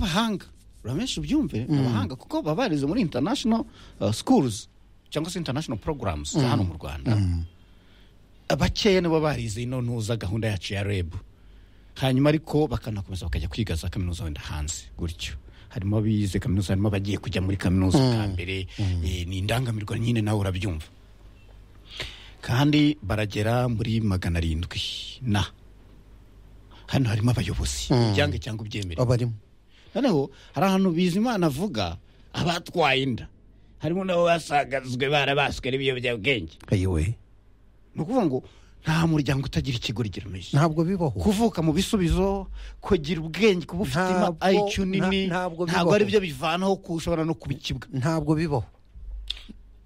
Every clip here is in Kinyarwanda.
n'abahanga uramenshi ubyumve ni abahanga kuko baba barize muri international uh, schools cyangwa se international programs za hano mu rwanda abakeya nibo barize ino ntuza gahunda yacu ya reb hanyuma ariko bakanakomeza bakajya kwiga za kaminuza wenda hanze gutyo harimo abize kaminuza harimo abagiye kujya muri kaminuza bwa mbere eh, ni indangamirwa nyine nawe urabyumva kandi baragera muri magana arindwi na hano harimo abayobozi ibyange cyangwa ibyemere abarimo noneho hari ahantu bizimana avuga abatwaye inda harimo nabo basagazwe barabaswe n'ibiyobyabwenge ayiwe ni ukuvuga ngo nta muryango utagira ikigo rigeramije ntabwo bibaho kuvuka mu bisubizo kugira ubwenge kuba ufite Ntabwo- ayicu nta- nini ntabwo ntabwo bibaho. ari byo bivanaho ko ushobora no kubikibwa ntabwo bibaho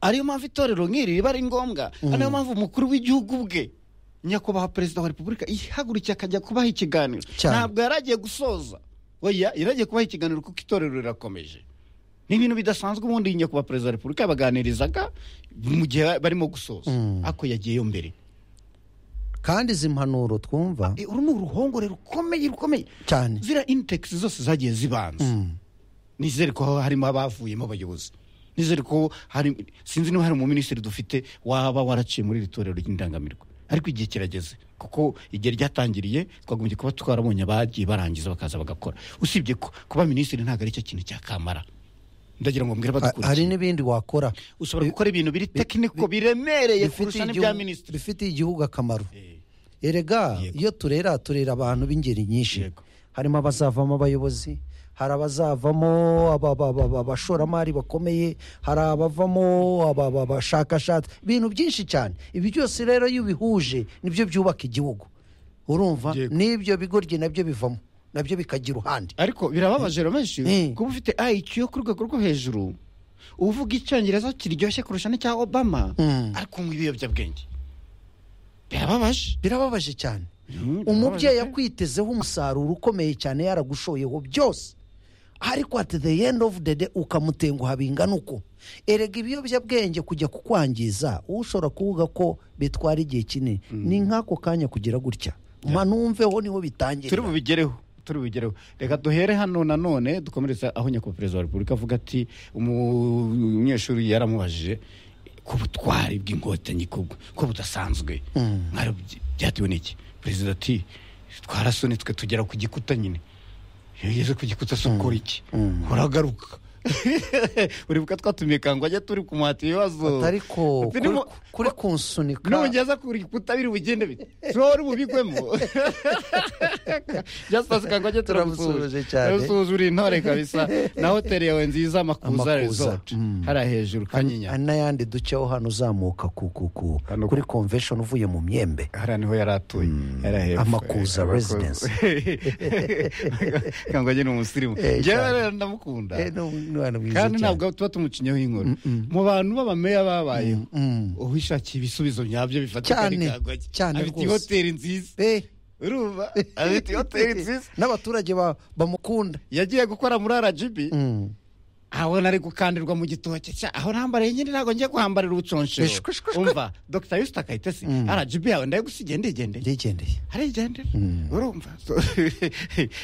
ariyo mpamvu itorero nk'iri riba ari ngombwa ariyo mpamvu umukuru w'igihugu bwe nyakubahwa perezida wa repubulika ihagurukiye akajya kubaha ikiganiro Cyane. ntabwo yari agiye gusoza oya yari agiye kubaha ikiganiro kuko itorero rirakomeje ni ibintu bidasanzwe ubundi nyakubahwa perezida wa repubulika yabaganirizaga mu gihe barimo gusoza ariko yagiyeyo mbere kandi izi mpanuro twumva E, uru ni uruhongore rukomeye rukomeye cyane ziriya initex zose zagiye zibanza nizere ko harimo abavuyemo abayobozi nizere ko hari sinzi niba hari umuminisitiri dufite waba waraciye muri iri torero ry'indangamirwa ariko igihe kirageze kuko igihe ryatangiriye twagombye kuba twarabonye abagiye barangiza bakaza bagakora usibye ko kuba minisitiri ntabwo ari cyo kintu cya kamara ndagira ngo mbwire Ha- hari badukurikiye n'ibindi wakora ushobora gukora ibintu biri tekiniko biremereye kurusha n'ibya igihugu- minisitiri bifitiye igihugu akamaro Eh, erega Yego. iyo turera turera abantu b'ingeri nyinshi Yego. harimo abazavamo abayobozi hari abazavamo aba- aba- aba- aba- abashoramari bakomeye hari abavamo aba- aba- abashakashatsi ibintu byinshi cyane ibi byose rero iyo ubihuje nibyo byubaka igihugu urumva Yego. n'ibyo bigoryi nabyo bivamo nabyo bikagira uruhande ariko birababaje menshi Eh. kuba ufite IQ yo ku rwego rwo hejuru uvuga icyongereza kiryoshye kurusha n'icya obama Mm. ariko unywa ibiyobyabwenge birababaje birababaje cyane Mm, umubyeyi birababaje pe. akwitezeho umusaruro ukomeye cyane yaragushoyeho byose ariko at the end of the day ukamutenguha bingana uko erega ibiyobyabwenge kujya kukwangiza wowe ushobora kuvuga ko bitwara igihe kinini ni nk'ako kanya kugira gutya mpanumveho niho turi bitangirira bubigereho turi bubigereho reka duhere hano nanone dukomereza aho nyakubahwa perezida wa repubulika avuga ati umu- umunyeshuri yaramubajije ku butwari bw'inkotanyi kubwo ko budasanzwe mwari by- byatewe n'iki perezida ati twarasone twe tugera ku gikuta nyine iyo ugeze ku gikuta se ukora iki uragaruka uribuka twatumiye kangwajya turi kumuhata ibibazo ariko Biri mu- kuri- kuri kunsunika nugeza ku gikuta biri bugende bite sohora ububigwemo jasitasi Turamusuhuje kangwajya turamusuhuje cyane. turamusuhuje uri intore kabisa na hoteli yawe nziza makuza Amakuza, resort mm. hariya hejuru kanyinya hari n'ayandi duceho hano uzamuka ku- ku- ku- Hano- kuri convention uvuye mu myembe hariya niho yari atuye yari hepfo Amakuza residence. kangwajya ni umusirimu Eh, njyewe cyane. rero ndamukunda Eh, ni umwana mwiza kandi cyane. ntabwo tuba tumucinyeho inkuru mu bantu b'abameya babayeho mm. uwishakiye ibisubizo nyabyo bifatika Cyane, ni Kangwagye. cyane afite rwose. ihoteli nziza Eh. urumva afite ihoteli nziza n'abaturage ba- bamukunda yagiye gukora muri rgb abona ari gukandirwa mu gitoki cya aho nambariye nyine ntabwo ngiye kuhambarira ubuconshero Bishwi, shwi, shwi. umva dr yusita kayitesi rgb yawe ndayigusigiye ndigendeye ndigendeye arigendera urumva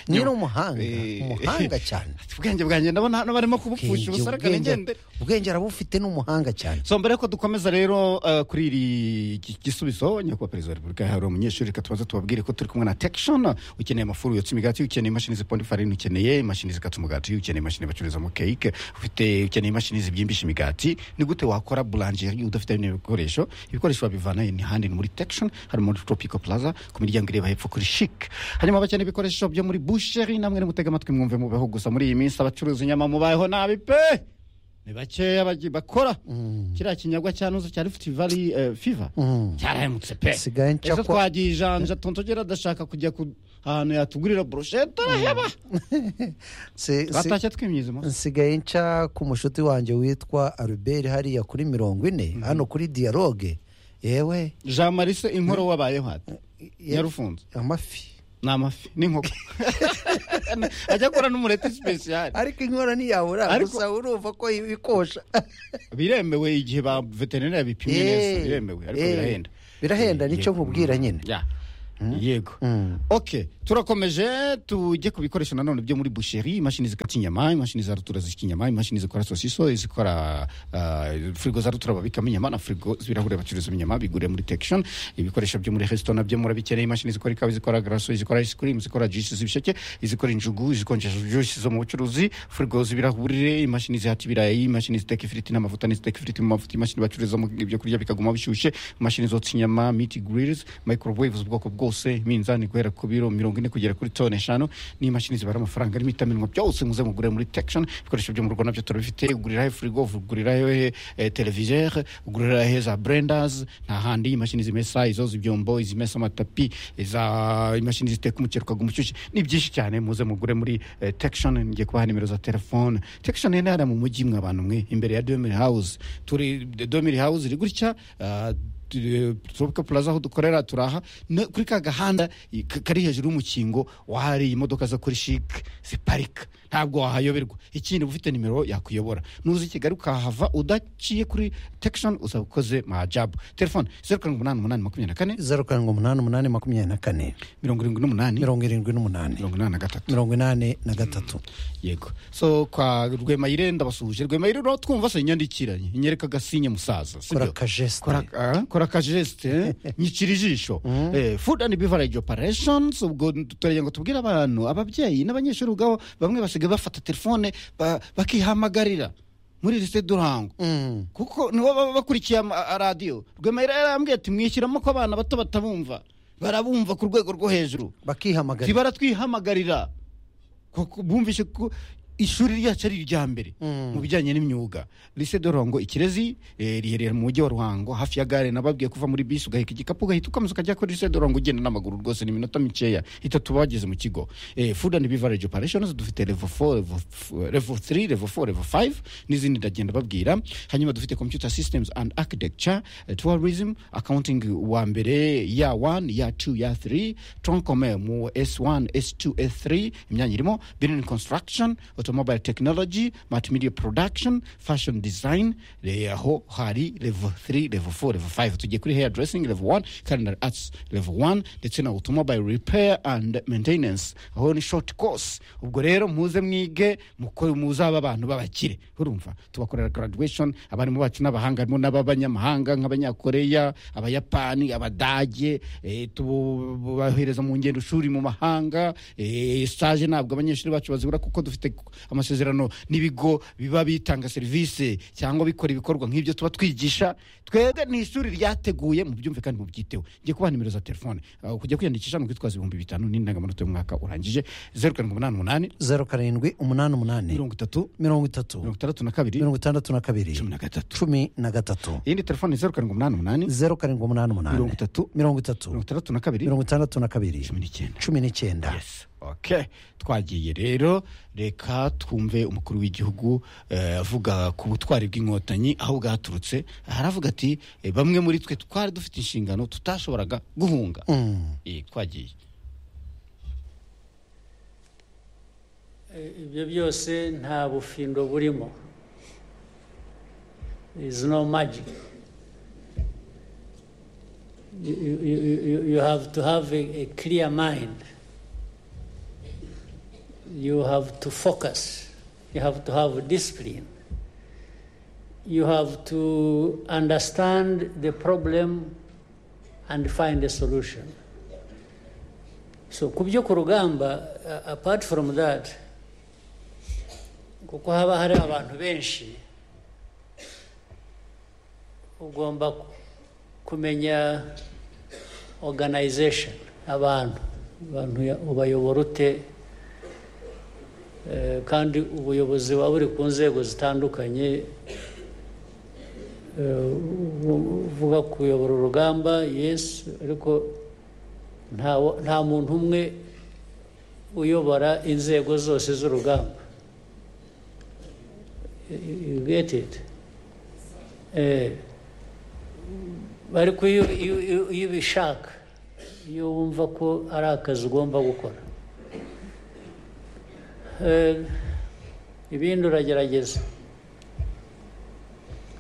ni umuhanga Eh. umuhanga cyane ubwenge bwanjye ndabona hano barimo kubupfusha Ubwenge- ubusarakane ubwenge- ngendere ubwenge arabufite n'umuhanga cyane so mbere yuko dukomeza rero uh, kuri iri gi- gisubizo nyakubahwa perezida wa repubulika yahawe umunyeshuri reka tubanze tubabwire ko turi kumwe na tekishoni ukeneye amafuru yotsa imigati ukeneye imashini zipond ifarini ukeneye imashini zikatsa umugati ukeneye imashini bacururizamo keke ufite ukeneye imashini zibyimbisha imigati ni gute wakora bulanjeri udafite bino bikoresho ibikoresho babivana ni handi ni muri tekishoni hari muri tropico plaza ku miryango ireba hepfo kuri shike hanyuma bakeneye ibikoresho byo muri busheri namwe nimutega amatwi mwumve mubeho gusa muri iyi minsi abacuruza inyama mubayeho nabi pe ni bakeya bagi- bakora kiriya kinyagwa cya nuza cya lifuti vali eh, fiva cyarahemutse pe Sigaye nca kwa- ejo twagiye ijanja tontogera adashaka kujya ku ahantu yatugurira burushete turaheba Si- si- twatashye twimyiza umunsi nsigaye nca ku mushuti wanjye witwa albert hariya kuri mirongo ine hano kuri dialogue yewe jean marise inkoro wabayeho ati yarufunze amafi ni amafi n'inkoko ajya akora n'umureti sipesiyali ariko inkora ntiyabura Ariko- gusa urumva ko ibikosha biremewe igihe ba veterineri babipimye neza biremewe ariko birahenda birahenda Eh, nicyo yego. nkubwira nyine Ya. yego Mm. ok turakomeje tujye ku bikoresho nanone byo muri busheri imashini zikata inyama imashini za rutura zishyika inyama imashini zikora sosiso izikora uh, firigo za rutura babikamo inyama na firigo z'ibirahure bacururizamo inyama bigure muri tekishoni ibikoresho byo muri resito nabyo murabikeneye imashini zikora ikawa zikora garaso izikora ice cream zikora juice z'ibisheke izikora injugu izikonjesha juice zo mu bucuruzi firigo z'ibirahure imashini zihata ibirayi imashini ziteka ifiriti n'amavuta n'iziteka ifiriti mu mavuta imashini bacururizamo ibyo kurya bikaguma bishyushye imashini zotsa inyama meat grills microwaves ubwoko bwose iminzani guhera ku biro mirongo ine kugera kuri toni eshanu n'imashini zibara amafaranga arimo itamenwa byose muze mugurire muri tekishoni ibikoresho byo mu rugo nabyo turabifite uguriraho firigo uguriraho eh, televiseur uguriraho za brendas nta handi imashini zimesa izo z'ibyombo izimesa amatapi iza imashini ziteka umukero ukaguha umushyushyu ni byinshi cyane muze mugure muri tekishoni ngiye kubaha nimero za telefone tekishoni ni hariya mu mujyi mwe abantu mwe imbere ya domiri hawuzi turi domiri hawuzi iri gutya ah, tropical plaza aho dukorera turaha no- kuri ka gahanda i- ka- kari hejuru y'umukingo wahari imodoka zo kuri shike ziparika ntabwo wahayoberwa ikindi uba ufite nimero yakuyobora nuza i kigali ukahava udaciye kuri tekishoni uzaba ukoze majabu telefone zeru karindwi umunani umunani makumyabiri na kane zeru karindwi umunani umunani makumyabiri na kane mirongo irindwi n'umunani mirongo irindwi n'umunani mirongo inani na gatatu mirongo inani na gatatu yego so kwa rwemayire ndabasuhuje rwemayire uraho twumva se nyandikiranye nyereka agasinye musaza si kora byo? akajesite kora ah, kora akajesite eh? nyicira ijisho Eh, food and beverage operations ubwo turagira ngo tubwire abantu ababyeyi n'abanyeshuri ubwabo bamwe basigaye bafata telefone ba- bakihamagarira muri lycée durango Mm. kuko nibo baba bakurikiye ama- a- radiyo rwemayire yarambwiye ati mwishyiramo ko abana bato batabumva barabumva ku rwego rwo hejuru bakihamagara tibara twihamagarira kuko bumvise ko ishuri ryacu ari irya mbere Mm. mu bijyanye n'imyuga lycée de Ruhango ikirezi eh, riherereye mu mujyi wa Ruhango hafi ya gare nababwiye kuva muri bisi ugaheka igikapu ugahita ukomeza ukajya kuri lycée de Ruhango ugenda n'amaguru rwose ni iminota mikeya itatu bageze mu kigo Eh, food and beverage operations dufite level 4 level f- level 3 level 4 level 5 n'izindi ndagenda babwira hanyuma dufite computer systems and architecture eh, tourism accounting wa mbere ya 1 ya 2 ya 3 troncome mu s1 s2 s3 imyanya irimo building construction automobile technology multimedia production fashion design eh, aho hari level 3 level 4 level 5 tugiye kuri hair dressing level 1 culinary arts level 1 ndetse na automobile repair and maintenance aho ni short course ubwo rero muze mwige muko muzaba abantu b'abakire urumva tubakorera graduation abarimu bacu n'abahanga harimo n'ab'abanyamahanga nk'abanyakoreya abayapani abadage eh, tubahereza mu ngendo shuri mu mahanga eh, stage ntabwo abanyeshuri bacu bazibura kuko dufite amasezerano n'ibigo biba bitanga serivisi cyangwa bikora ibikorwa nk'ibyo tuba twigisha twebwe ni ishuri ryateguye mubyumve kandi mubyiteho ngiye kubaha nimero za telefone Ah, kujya kwiyandikisha ni ukwitwaza ibihumbi bitanu n'indangamanota y'umwaka urangije zeru karindwi umunani umunani zeru karindwi umunani umunani mirongo itatu mirongo itatu mirongo itandatu na kabiri mirongo itandatu na kabiri cumi na gatatu cumi na gatatu iyindi telefone ni zeru karindwi umunani umunani zeru karindwi umunani mirongo umunani itatu mirongo itatu mirongo itandatu na kabiri mirongo itandatu na kabiri cumi n'icyenda cumi n'icyenda yes okay twagiye rero reka twumve umukuru w'igihugu eh, avuga ku butwari bw'inkotanyi aho bwaturutse haravuga ati eh, bamwe muri twe twari dufite inshingano tutashoboraga guhunga Mm. Eh, twagiye ibyo byose nta bufindo burimo There is no magic you, you- you, you, you have to have a, a clear mind you have to focus you have to have discipline you have to understand the problem and find a solution so ku byo ku rugamba a- apart from that kuko haba hari abantu benshi ugomba ku- kumenya organization abantu abantu ya- ubayobora ute Eh, kandi ubuyobozi buba buri ku nzego zitandukanye Eh, u- u- uvuga kuyobora urugamba yesi ariko nta wa- nta muntu umwe uyobora inzego zose z'urugamba you you get it Eh, ariko iyo iyo- iyo- iyo ubishaka iyo wumva ko ari akazi ugomba gukora Eh, ibindi uragerageza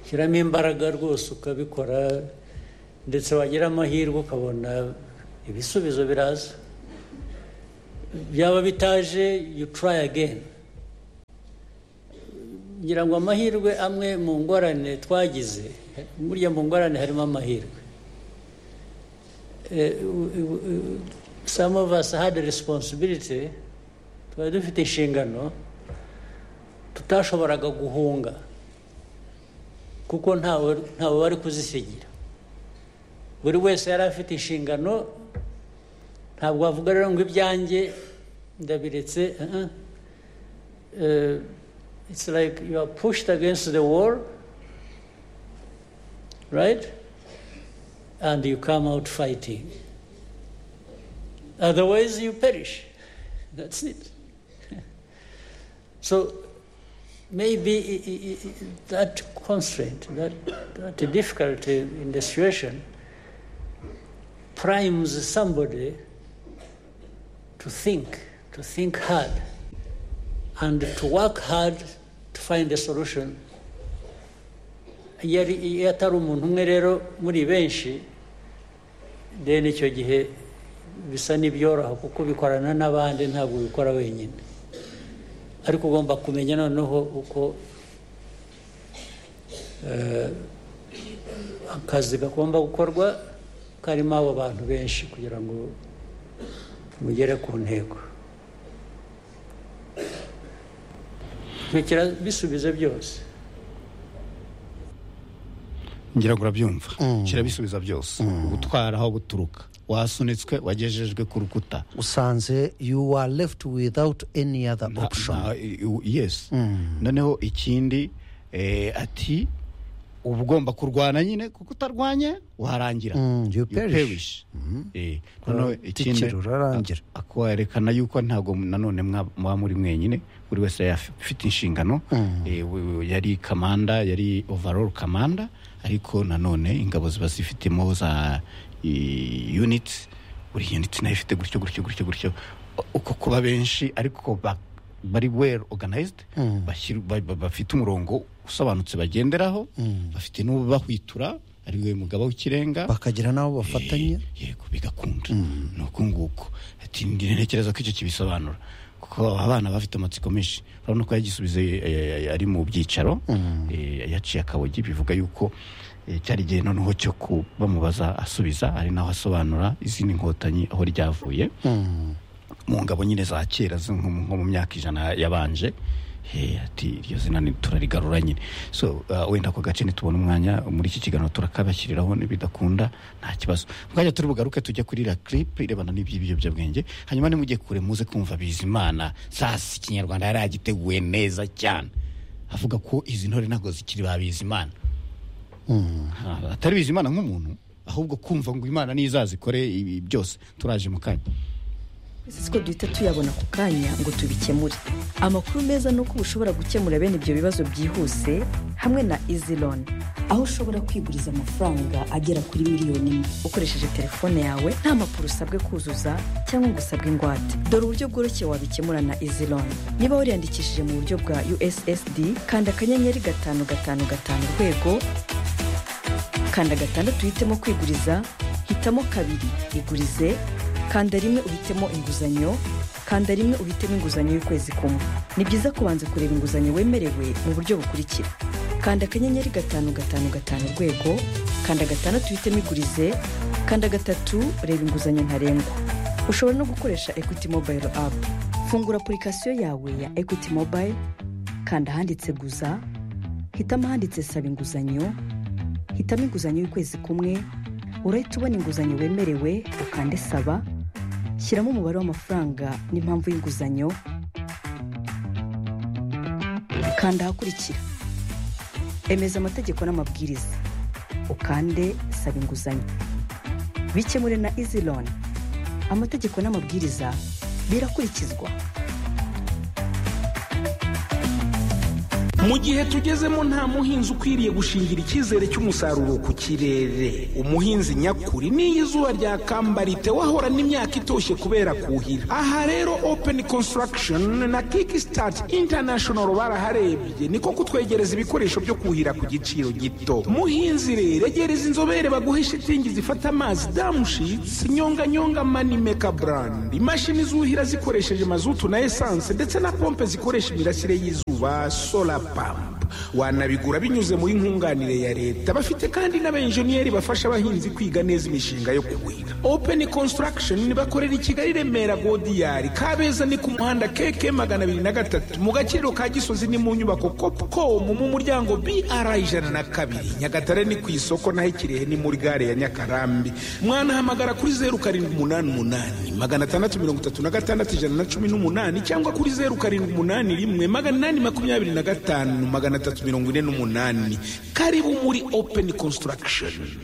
shyiramo imbaraga rwose ukabikora ndetse wagira amahirwe ukabona ibisubizo biraza byaba bitaje you try again ngira ngo amahirwe amwe mu ngorane twagize burya mu ngorane harimo amahirwe Eh, w- w- w- some of us had a responsibility twari dufite inshingano tutashoboraga guhunga kuko ntawe ntawe wari kuzisigira buri wese yari afite inshingano ntabwo wavuga rero ngo ibyanjye ndabiretse uh -uh. Uh, it's like you are pushed against the wall right and you come out fighting. Otherwise, you perish. That's it. so maybe i- i- i- that constraint, that, that difficulty in the situation, primes somebody to think, to think hard, and to work hard to find a solution yari iyo atari umuntu umwe rero muri benshi deni icyo gihe bisa n'ibyoroha kuko bikorana n'abandi ntabwo ubikora wenyine ariko ugomba kumenya noneho uko eh, akazi gagomba gukorwa karimo abo bantu benshi kugira ngo mugere ku ntego ntekera bisubize byose ngira ngo urabyumva Mm. kirabisubiza byose gutwara aho guturuka wasunitswe wagejejwe ku rukuta usanze you are left without any other Nta- option nta- i- u- yes noneho ikindi eh, ati uba ugomba kurwana nyine kuko utarwanye warangira Mm, you You perish. perish. Eh, noneho Ura- ikindi tikira, urarangira. a- ako werekana yuko ntabwo nanone mwa- muba muri mwenyine buri wese yari af- afite inshingano Eh, we- we- yari kamanda yari overall kamanda ariko nanone ingabo ziba zifitemo za eh, units buri unit nayo ifite gutyo gutyo gutyo gutyo O- uko kuba benshi ariko ba- bari well organized bashyir- ba- ba- bafite umurongo usobanutse bagenderaho bafite n'ubahwitura ari we mugaba w'ikirenga bakagira n'abo bafatanya yego bigakunda ni uko nguko ati ntekereza ko icyo kibisobanura kuko abana bafite amatsiko menshi urabona ko yagisubiza ari mu byicaro eh, yaciye akabogi bivuga yuko eh, cyari igihe noneho cyo ku- bamubaza asubiza ari naho asobanura izindi nkotanyi aho ryavuye mu ngabo nyine za kera zo nko nko mu myaka ijana yabanje Eh, ati iryo zina ni- turarigarura nyine so uh, wenda ako gace nitubona umwanya muri iki kiganiro turakabashyiriraho nibidakunda nta kibazo mwanya turi bugaruke tujya kuri iriya clip irebana n'iby'ibiyobyabwenge hanyuma nimujye kure muze kumva bizimana sasi ikinyarwanda yari yagiteguye neza cyane avuga ko izi ntore ntabwo zikiri ba bizimana Ah, atari bizimana nk'umuntu ahubwo kumva ngo imana n'izazikore ibi byose turaje mu kanya siko duhita tuyabona ku kanya ngo tubikemure amakuru meza ni uko ushobora gukemura bene ibyo bibazo byihuse hamwe na izi loni aho ushobora kwiguriza amafaranga agera kuri miliyoni imwe ukoresheje telefone yawe nta makuru usabwe kuzuza cyangwa ngo usabwe ingwate dore uburyo bworoshye wabikemura na izi loni niba wariyandikishije mu buryo bwa ussd kanda akanyenyeri gatanu gatanu gatanu urwego kanda gatandatu uhitemo kwiguriza hitamo kabiri igurize kanda rimwe uhitemo inguzanyo kanda rimwe uhitemo inguzanyo y'ukwezi kumwe ni byiza kubanza kureba inguzanyo wemerewe mu buryo bukurikira kanda akanyenyeri gatanu gatanu gatanu urwego kanda gatandatu uhitemo igurize kanda gatatu reba inguzanyo ntarengwa ushobora no gukoresha equity mobile app fungura apurikasiyo yawe ya equity mobile kanda ahanditse guza hitamo ahanditse saba inguzanyo hitamo inguzanyo y'ukwezi kumwe urahita ubona inguzanyo wemerewe ukande saba shyiramo umubare w'amafaranga n'impamvu y'inguzanyo kanda ahakurikira emeza amategeko n'amabwiriza ukande saba inguzanyo bikemure na izi loni amategeko n'amabwiriza birakurikizwa mu gihe tugezemo nta muhinzi ukwiriye gushingira icyizere cy'umusaruro ku kirere umuhinzi nyakuri n'iyo izuba ryakambara wahorana imyaka itoshye kubera kuhira aha rero openi konsitaragishoni na kiki sitati intanashono baraharebye niko kutwegereza ibikoresho byo kuhira ku giciro gito muhinzi rero egereza inzobere baguhe shitingi zifata amazi damushitsi nyonganyonga mani meka burandi imashini zuhira zikoresheje mazutu na esanse ndetse na pompe zikoresha imirasire y'izuba sola pampu wanabigura binyuze muri nkunganire ya leta bafite kandi n'abenjeniyeri bafasha abahinzi kwiga neza imishinga yo kuhira openi konsitaragishoni bakorera i kigali remera godiyari kabeza ni ku muhanda keke magana abiri na gatatu mu gaciro ka gisozi ni mu nyubako kopukomu mu muryango br ijana na kabiri nyagatare ni ku isoko naho ikirehe ni muri gare ya nyakarambi mwanahamagara kuri zeru karindwi umunani umunani magana atandatu mirongo itatu na gatandatu ijana na cumi n'umunani cyangwa kuri zeru karindwi umunani rimwe magana inani makumyabiri na gatanu magana atatu mirongo ine n'umunani karibu muri openi konsitaragishoni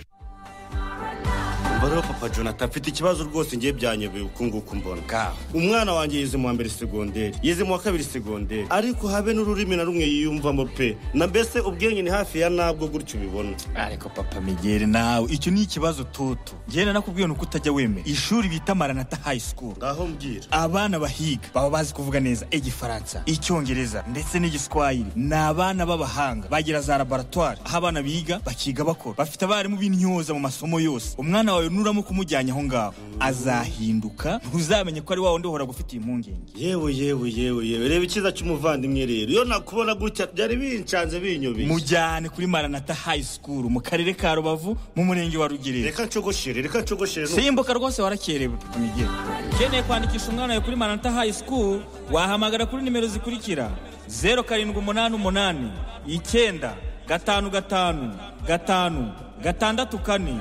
rero papa jonathan mfite ikibazo rwose ngiye byanyobeye uku nguku mbona ka umwana wanjye yize mu wa mbere segonderi yize mu wa kabiri segonderi ariko habe n'ururimi na rumwe yiyumvamo pe na mbese ubwenge ni hafi ya nabwo gutyo ubibona ariko papa migeri nawe icyo ni ikibazo toto ngenda nakubwiye nuko utajya wemera ishuri bita maranata hayi sikuru ngaho mbwira abana bahiga baba bazi kuvuga neza igifaransa icyongereza ndetse n'igiswahili ni abana b'abahanga bagira za laboratwari aho abana biga bakiga bakora bafite abarimu b'intyoza mu masomo yose umwana wawe nuramo kumujyanye aho ngaho azahinduka ntuzamenye ko ari wa wundi uhora gufitiye impungenge yewe yewe yewe yewe reba icyiza cy'umuvandimwe rero iyo nakubona gutya byari bincanze binyobeye mujyane kuri maranata hayi sikuru mu karere ka rubavu mu murenge wa rugerero reka ncogoshere reka ncogoshere nu- simbuka rwose warakerewe migeri ukeneye kwandikisha umwana wawe kuri maranata hayi sikuru wahamagara kuri nimero zikurikira zeru karindwi umunani umunani icyenda gatanu gatanu gatanu gatandatu kane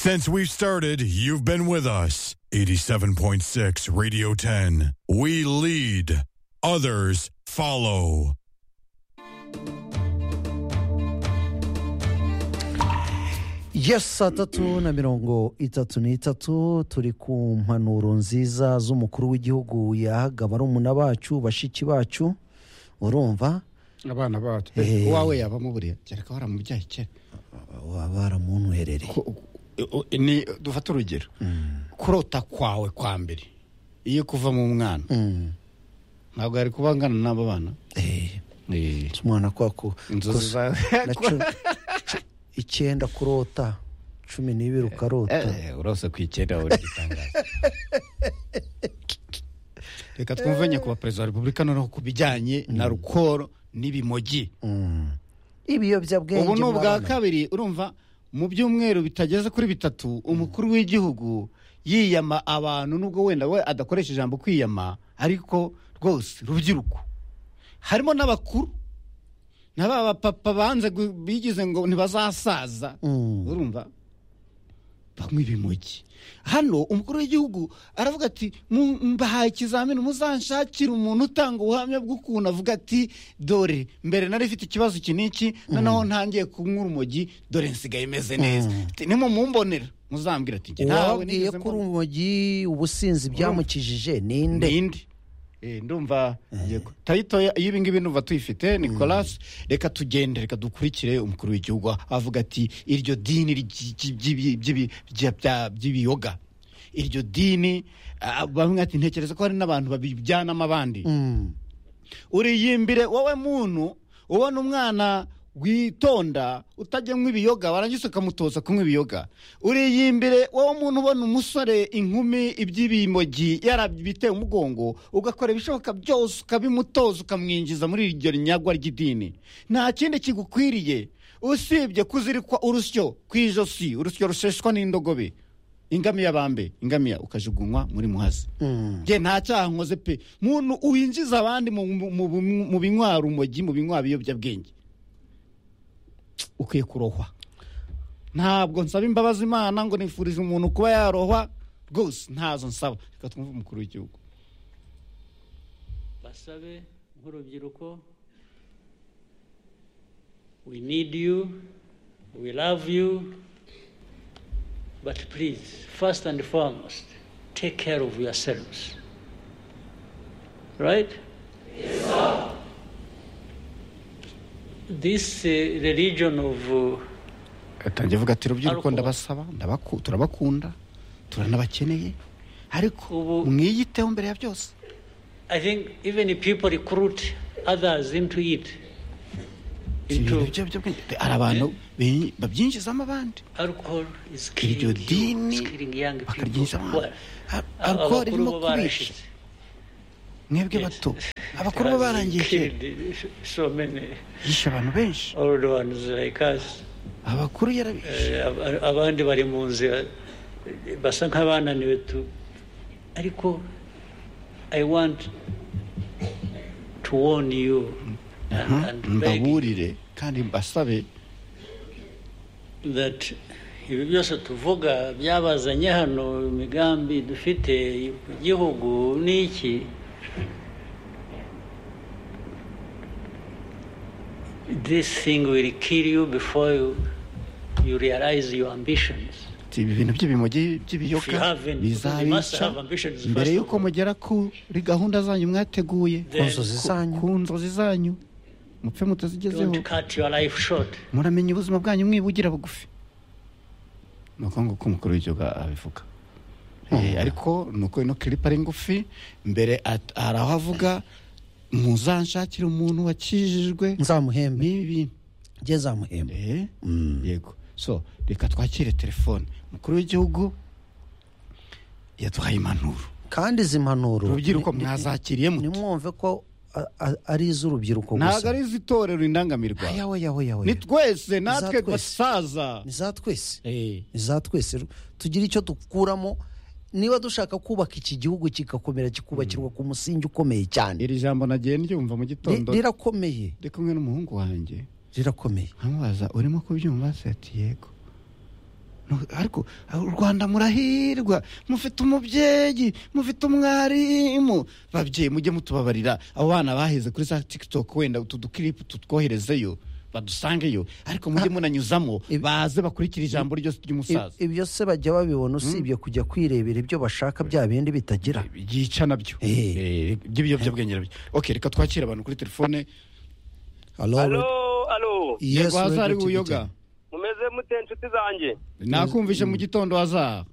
Since we've started, you've been with us. 87.6 Radio 10. We lead, others follow. yes saa tatu na mirongo itatu n'itatu turi ku mpanuro nziza z'umukuru w'igihugu yahaga barumuna bacu bashiki bacu urumva abana bacu Eh. uwawe yabamo buriya kereka waramubyaye kera baba baramunywerereye Ko- u- u- ni dufate urugero kurota kwawe kwa mbere iyo kuva mu mwana Mm. ntabwo yari kuba angana n'aba bana Eh, umwana kwa ku inzozi kose- zawe na cu- cu- icyenda kurota cumi n'ibiri ukarota Eh, urose ku icyenda uri gitangaza reka twumve nyakubahwa perezida wa repubulika noneho ku bijyanye na rukoro n'ibimogi Mm. ibiyobyabwenge ubu ni mu ubwa bana. kabiri urumva mu byumweru bitageze kuri bitatu umukuru w'igihugu yiyama abantu nubwo wenda we adakoresha ijambo kwiyama ariko rwose rubyiruko harimo n'abakuru na ba bapapa banze gu- bigize ngo ntibazasaza Mm. urumva banywa ibimogi hano umukuru w'igihugu aravuga ati "Mu- mbahaye ikizamini muzanshakire umuntu utanga ubuhamya bw'ukuntu avuga ati dore mbere nari ifite ikibazo iki n'iki noneho ntangiye kunywa urumogi dore nsigaye imeze neza Ati, nimumbonera muzambwira ati "Njye ntawe uwabwiye ko nigeze mbona." urumogi ubusinzi byamukijije ninde ninde Eh, ndumva yego. tayito ya- y'ibi ngibi ndumva tuyifite nicolas reka tugende reka dukurikire umukuru w'igihugu avuga ati iryo dini ry'i- ry'i- ry'ibi- ry'ibi- rya- bya- by'ibiyoga iryo dini ah, bamwe ati ntekereza ko hari n'abantu babijyanamo abandi Mm. uriyimbire wowe muntu ubona umwana witonda utajyanywa ibiyoga warangiza ukamutoza kunywa ibiyoga uriyimbire wowe muntu ubona umusore inkumi iby'ibimogi yarabiteye umugongo ugakora ibishoboka byose ukabimutoza ukamwinjiza muri iryo nyagwa ry'idini nta kindi kigukwiriye usibye kuzirikwa urusyo ku ijosi urusyo rusheshwa n'indogobe ingamiya bambe ingamiya ukajugunywa muri muhazi nge nta cyaha nkoze pe muntu winjiza abandi mu- mu- mu- mu- mu binywa rumogi mu binywa biyobyabwenge ukwiye kurohwa ntabwo nsaba imbabazi imana ngo nifurize umuntu kuba yarohwa rwose ntazo nsaba reka twumve umukuru w'igihugu basabe nk'urubyiruko we need you we love you but please first and foremost take care of yourselves right This uh, religion of uh, atangiye avuga ati rubyiruko Ariko- ndabasaba ndabaku- turabakunda turanabakeneye ariko Ubu- mwiyiteho mbere ya byose I think even if people recruit others into it, ibintu into by'ibiyobyabwenge hari abantu bi- babyinjizamo abandi alcohol is killing, you, iryo dini it's killing young people. bakaryinjizamo Well, alcohol abakuru irimo bo kubica barashize. mwebwe bato abakuru bo Has barangije killed So many yishe abantu benshi old ones like us. abakuru Uh, yarabishe ab- abandi bari mu nzira eh, basa nk'abananiwe tu ariko i want to warn you and, and beg you mbaburire kandi mbasabe that ibi byose tuvuga byabazanye hano imigambi dufite ku gihugu n'iki this thing will kill you before you, you realize your ambitions ati, ibi bintu by'ibimogi If you by'ibiyoka have any, you must bizabica have ambitions first mbere of y'uko all. mugera kuri gahunda zanyu mwateguye Then- Ku nzozi Ku- zanyu. ku nzozi zanyu mupfe mutazigezeho don't cut your life short muramenya ubuzima bwanyu mwibugira bugufi ni uko nguko umukuru w'igihugu abivuga Eh, ariko ni uko ino kiripa ari ngufi mbere at- hari aho avuga muzanshakire umuntu wakijijwe nzamuhembe n'ibi bintu njye nzamuhembe Eh, yego so reka twakire telefone umukuru w'igihugu yaduhaye impanuro kandi izi mpanuro urubyiruko mwazakiriye mute nimwumve ko a- a- ari iz'urubyiruko ntabwo gusa ari izitorero indangamirwa yawe yawe yawe ni twese natwe twese. basaza ni za twese Eh. ni za twese tugire icyo dukuramo niba dushaka kubaka iki gihugu kigakomera kikubakirwa ku musingi ukomeye cyane iri jambo nagiye ndyumva mu Ri- gitondo rirakomeye ndi kumwe n'umuhungu wanjye rirakomeye nkamubaza urimo kubyumva se ati yego Nu- ariko ah, u rwanda murahirwa mufite umubyeyi mufite umwarimu babyeyi mujye mutubabarira abo bana baheze kuri za tiktok wenda utu dukiripu tutwoherezeyo badusangeyo ariko mujye munanyuzamo Ibi- baze bakurikira ijambo ryose ry'umusaza Ib- ibyo se bajya babibona usibye kujya kwirebera ibyo bashaka bya bindi bitagira byica nabyo Eh. Eh, by'ibiyobyabwenge nabyo ok reka twakire abantu kuri telefone alo alo yego haza ari Radio uyoga Kigali. mumeze mute nshuti zanjye nakumvishe mu gitondo haza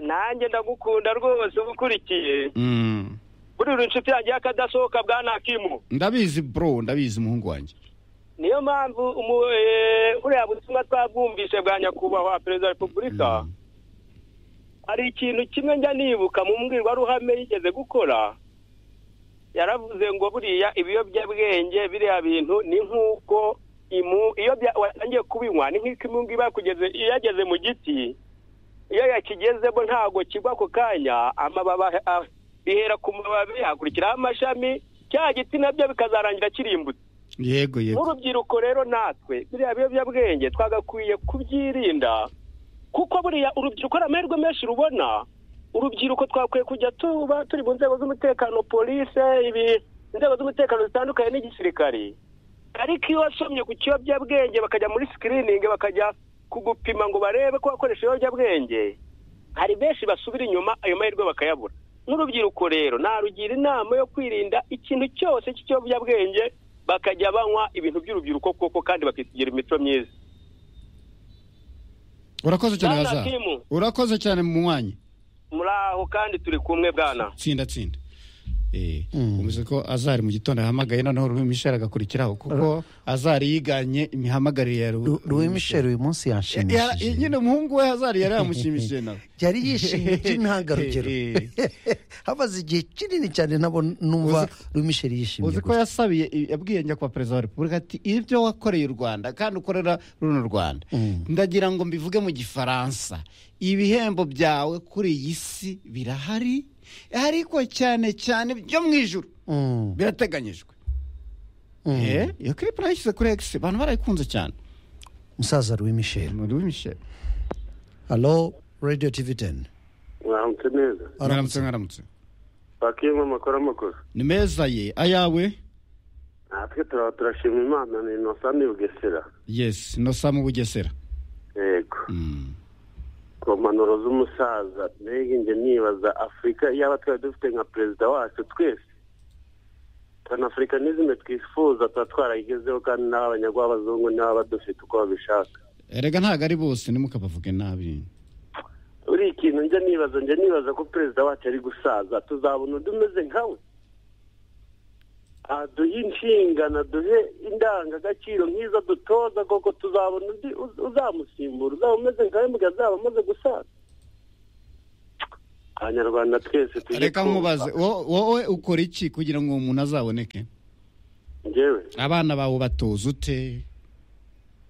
nanjye ndagukunda rwose ubukurikiye Mm. buriya inshuti yanjye y'akadasohoka bwa nakimu ndabizi bro ndabizi umuhungu wanjye niyo mpamvu umu- eh, buriya butumwa twabwumvise bwa nyakubahwa perezida wa repubulika hari ikintu kimwe njya nibuka mu mbwirwaruhame yigeze gukora yaravuze ngo buriya ibiyobyabwenge biriya bintu ni nk'uko imu- iyo bya- watangiye kubinywa ni nk'uko imungu iba kugeze yageze mu giti iyo yakigezemo ntabwo kigwa ako kanya amababa ah, bihera ku mababi hakurikiraho amashami cya giti nabyo bikazarangira kirimbutse yego yego nk'urubyiruko rero natwe biriya biyobyabwenge twagakwiye kubyirinda kuko buriya urubyiruko hari amahirwe menshi rubona urubyiruko twakwiye kujya tuba turi mu nzego z'umutekano polise ibi inzego z'umutekano zitandukanye n'igisirikari ariko iyo wasomye ku kiyobyabwenge bakajya muri sikiriningi bakajya kugupima ngo barebe ko wakoresha ibiyobyabwenge hari benshi basubira inyuma ayo mahirwe bakayabura nk'urubyiruko rero narugira inama yo kwirinda ikintu cyose cy'ikiyobyabwenge bakajya banywa ibintu by'urubyiruko koko kandi bakisigira imico myiza urakoze cyane Bwana haza Kimu. urakoze cyane mu mwanya muri aho kandi turi kumwe bwana tsinda tsinda Eh, umeze ko azari mu gitondo yahamagaye noneho ruhimisheri agakurikiraho kuko azari yiganye imihamagarire ya Ru- Ru- Louis Michel uyu munsi Yara- yanshimishije nyine umuhungu we hazari yari yamushimishije nawe yari yishimye by'intangarugero Eh, hamaze igihe kinini cyane nabo numva Uzi- Louis Michel yishimye uzi ko yasabiye yabwiye nyakubahwa perezida wa repubulika ati ibyo wakoreye u rwanda kandi ukorera runo rwanda ndagira ngo mbivuge mu gifaransa ibihembo byawe kuri iyi si birahari ariko cyane cyane byo mu ijuru Mm, birateganyijwe mm. Eh, iyo clip nayishyize kuri egisi abantu barayikunze cyane musaza Louis Michel muri w'imisheri halo radio tv teni mwaramutse neza mwaramutse mwaramutse bakiyemo amakuru amakosa ni meza ye ayawe natwe turaba turashima imana ni inosani bugesera yesi nosa mu bugesera yego Mm. ku mpanuro z'umusaza mbega njye nibaza afurika yaba twari dufite nka perezida wacu twese panafurikanizme twifuza tuba twarayigezeho kandi n'abanyarwabazungu n'aba dufite uko babishaka erega ntabwo ari bose ntimukabavuge nabi buri ikintu njya nibaza njya nibaza ko perezida wacu ari gusaza tuzabona undi umeze nkawe aduhe inshingano aduhe indangagaciro nk'izo dutoza koko tuzabona undi uz- uzamusimbura uzaba umeze nkawe mugihe azaba amaze gusaza abanyarwanda twese tujye reka twumva. nkubaze wo- wowe ukora iki kugira ngo uwo muntu azaboneke njyewe abana bawe batoza ute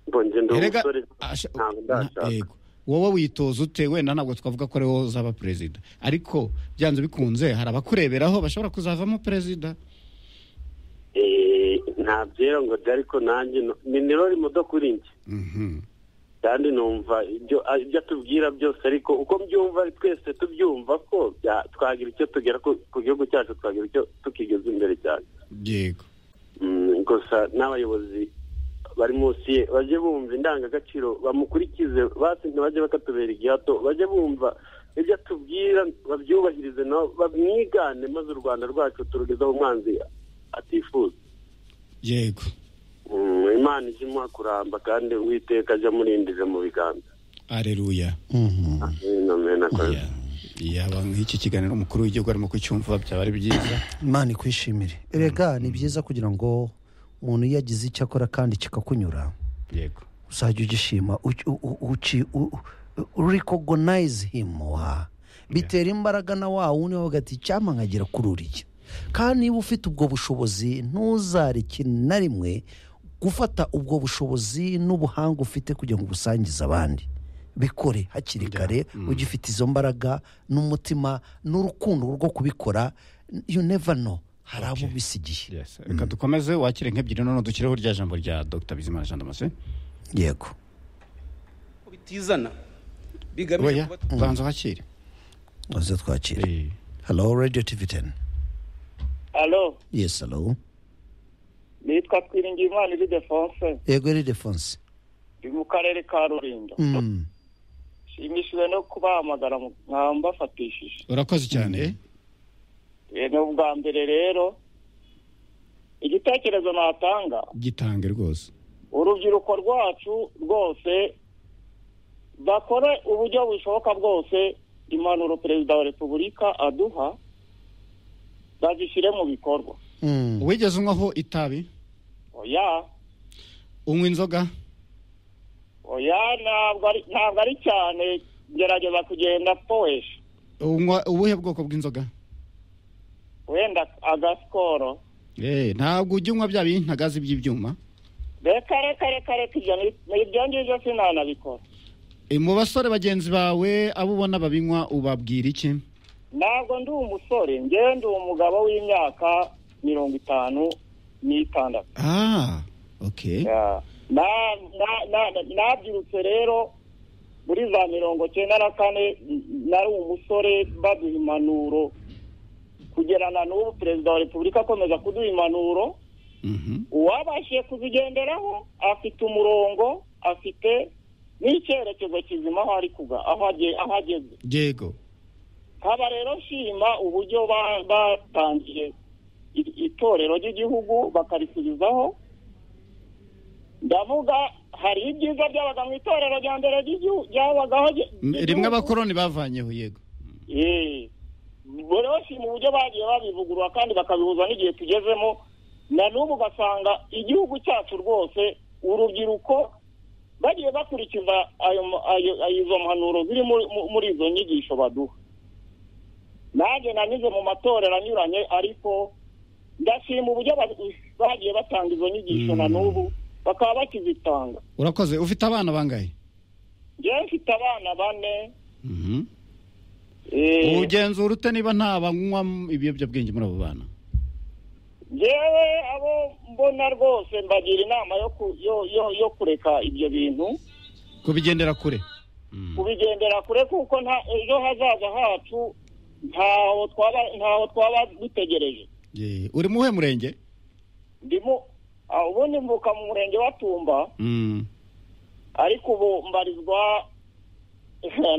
mbonye ndi Erega, umusore asha- ntabwo na- ndashaka yego. wowe witoza ute wenda ntabwo twavuga ko ari wowe uzaba perezida ariko byanze bikunze hari abakureberaho bashobora kuzavamo perezida Eh, nta byera ngo de ariko nanjye no- ni nirori mudo kuri njye Mhm. kandi numva ibyo ah, ibyo atubwira byose ariko uko mbyumva twese tubyumva ko bya- twagira icyo tugera ku ku gihugu cyacu twagira icyo tukigeza imbere cyane yego Mm, gusa n'abayobozi bari munsi ye bajye bumva indangagaciro bamukurikize basi ntibajye bakatubera igihato bajye bumva ibyo atubwira babyubahirize nabo bamwigane maze u rwanda rwacu turugezeho umwanzi atifuza yego Mm, imana ijye imuha kuramba kandi uwiteka ajya amurindire mu biganza areruya amen akoze Ya- yaba nk'iki kiganiro umukuru w'igihugu arimo kucyumva byaba ari byiza imana ikwishimire erega ni byiza kugira ngo umuntu iyo agize icyo akora kandi kikakunyura yego uzajya ugishima uci- u- u- uci- u- u- recognize him wa bitera imbaraga na wa wundi wavuga ati icyampa nkagera kuri uriya kandi niba ufite ubwo bushobozi ntuzareke na rimwe gufata ubwo bushobozi n'ubuhanga ufite kugira ngo ubusangize abandi bikore hakiri kare ugifite izo mbaraga n'umutima n'urukundo rwo kubikora you never know hari abo bisigiye Yes. reka dukomeze wakire nk'ebyiri none dushyireho rya jambo rya dr bizimana jean damascene yego bitizana bigamije oya kuba banza wakire maze twakire Eh, hello radio tv teni alo yes hello nitwa twiringiyimana iri defonse yego iri defonse ndi mu karere ka rulindo Mm. nshimishijwe no kubahamagara mu- nkaba mbafatishije urakoze cyane Eh, ni ubwa mbere rero igitekerezo natanga gitange rwose urubyiruko rwacu rwose bakore uburyo bushoboka bwose impanuro perezida wa repubulika aduha bazishyire mu bikorwa Mm. wigeze unywaho itabi oya unywa inzoga oya ntabwo ari ntabwo ari cyane gerageza kugenda powesha unywa ubuhe bwoko bw'inzoga wenda agasikoro Eh, ntabwo ujya unywa bya bintagazi by'ibyuma reka reka reka reka ibyo ni- ni ibyo ngibyo sinanabikora Eh, mu basore bagenzi bawe abo ubona babinywa ubabwira iki ntabwo ndi umusore njyewe ndi umugabo w'imyaka mirongo itanu n'itandatu ah okay Ya. Na- na- na- nabyirutse rero muri za mirongo cyenda na kane n- nari umusore baduha impanuro kugerana n'ubu perezida wa repubulika akomeza kuduha impanuro Mhm. uwabashije kuzigenderaho afite umurongo afite n'icyerekezo kizima aho ari kuga aho agiye- aho ageze yego nkaba rero nshima uburyo ba- batangiye i- itorero ry'igihugu bakarisubizaho ndavuga hari ibyiza byabaga mu itorero rya mbere ry'igihu- ryabagaho rye- Mm, rimwe ry'igihugu. abakoroni bavanyeho yego Eh, rero nshima uburyo bagiye babivugurura kandi bakabihuza n'igihe tugezemo na n'ubu ugasanga igihugu cyacu rwose urubyiruko bagiye bakurikiza ayo ma- ayo- ayo- izo mpanuro ziri muri- mu- muri izo nyigisho baduha nanjye nanyuze mu matorero anyuranye ariko ndashima uburyo ba- bagiye batanga izo nyigisho na n'ubu bakaba bakizitanga urakoze ufite abana bangahe njyewe mfite abana bane Mhm. eh, ugenzura ute niba nta banywa ibiyobyabwenge muri abo bana yewe abo mbona rwose mbagira inama yo ku- yo- yo- yo kureka ibyo bintu kubigendera kure Mm. kubigendera kure kuko nta- ejo hazaza hacu ntaho twaba ntaho twaba dutegereje Yeah. uri mu uwuhe murenge ndimo ah, ubundi mvuka mu murenge wa Tumba Mm. ariko ubu mbarizwa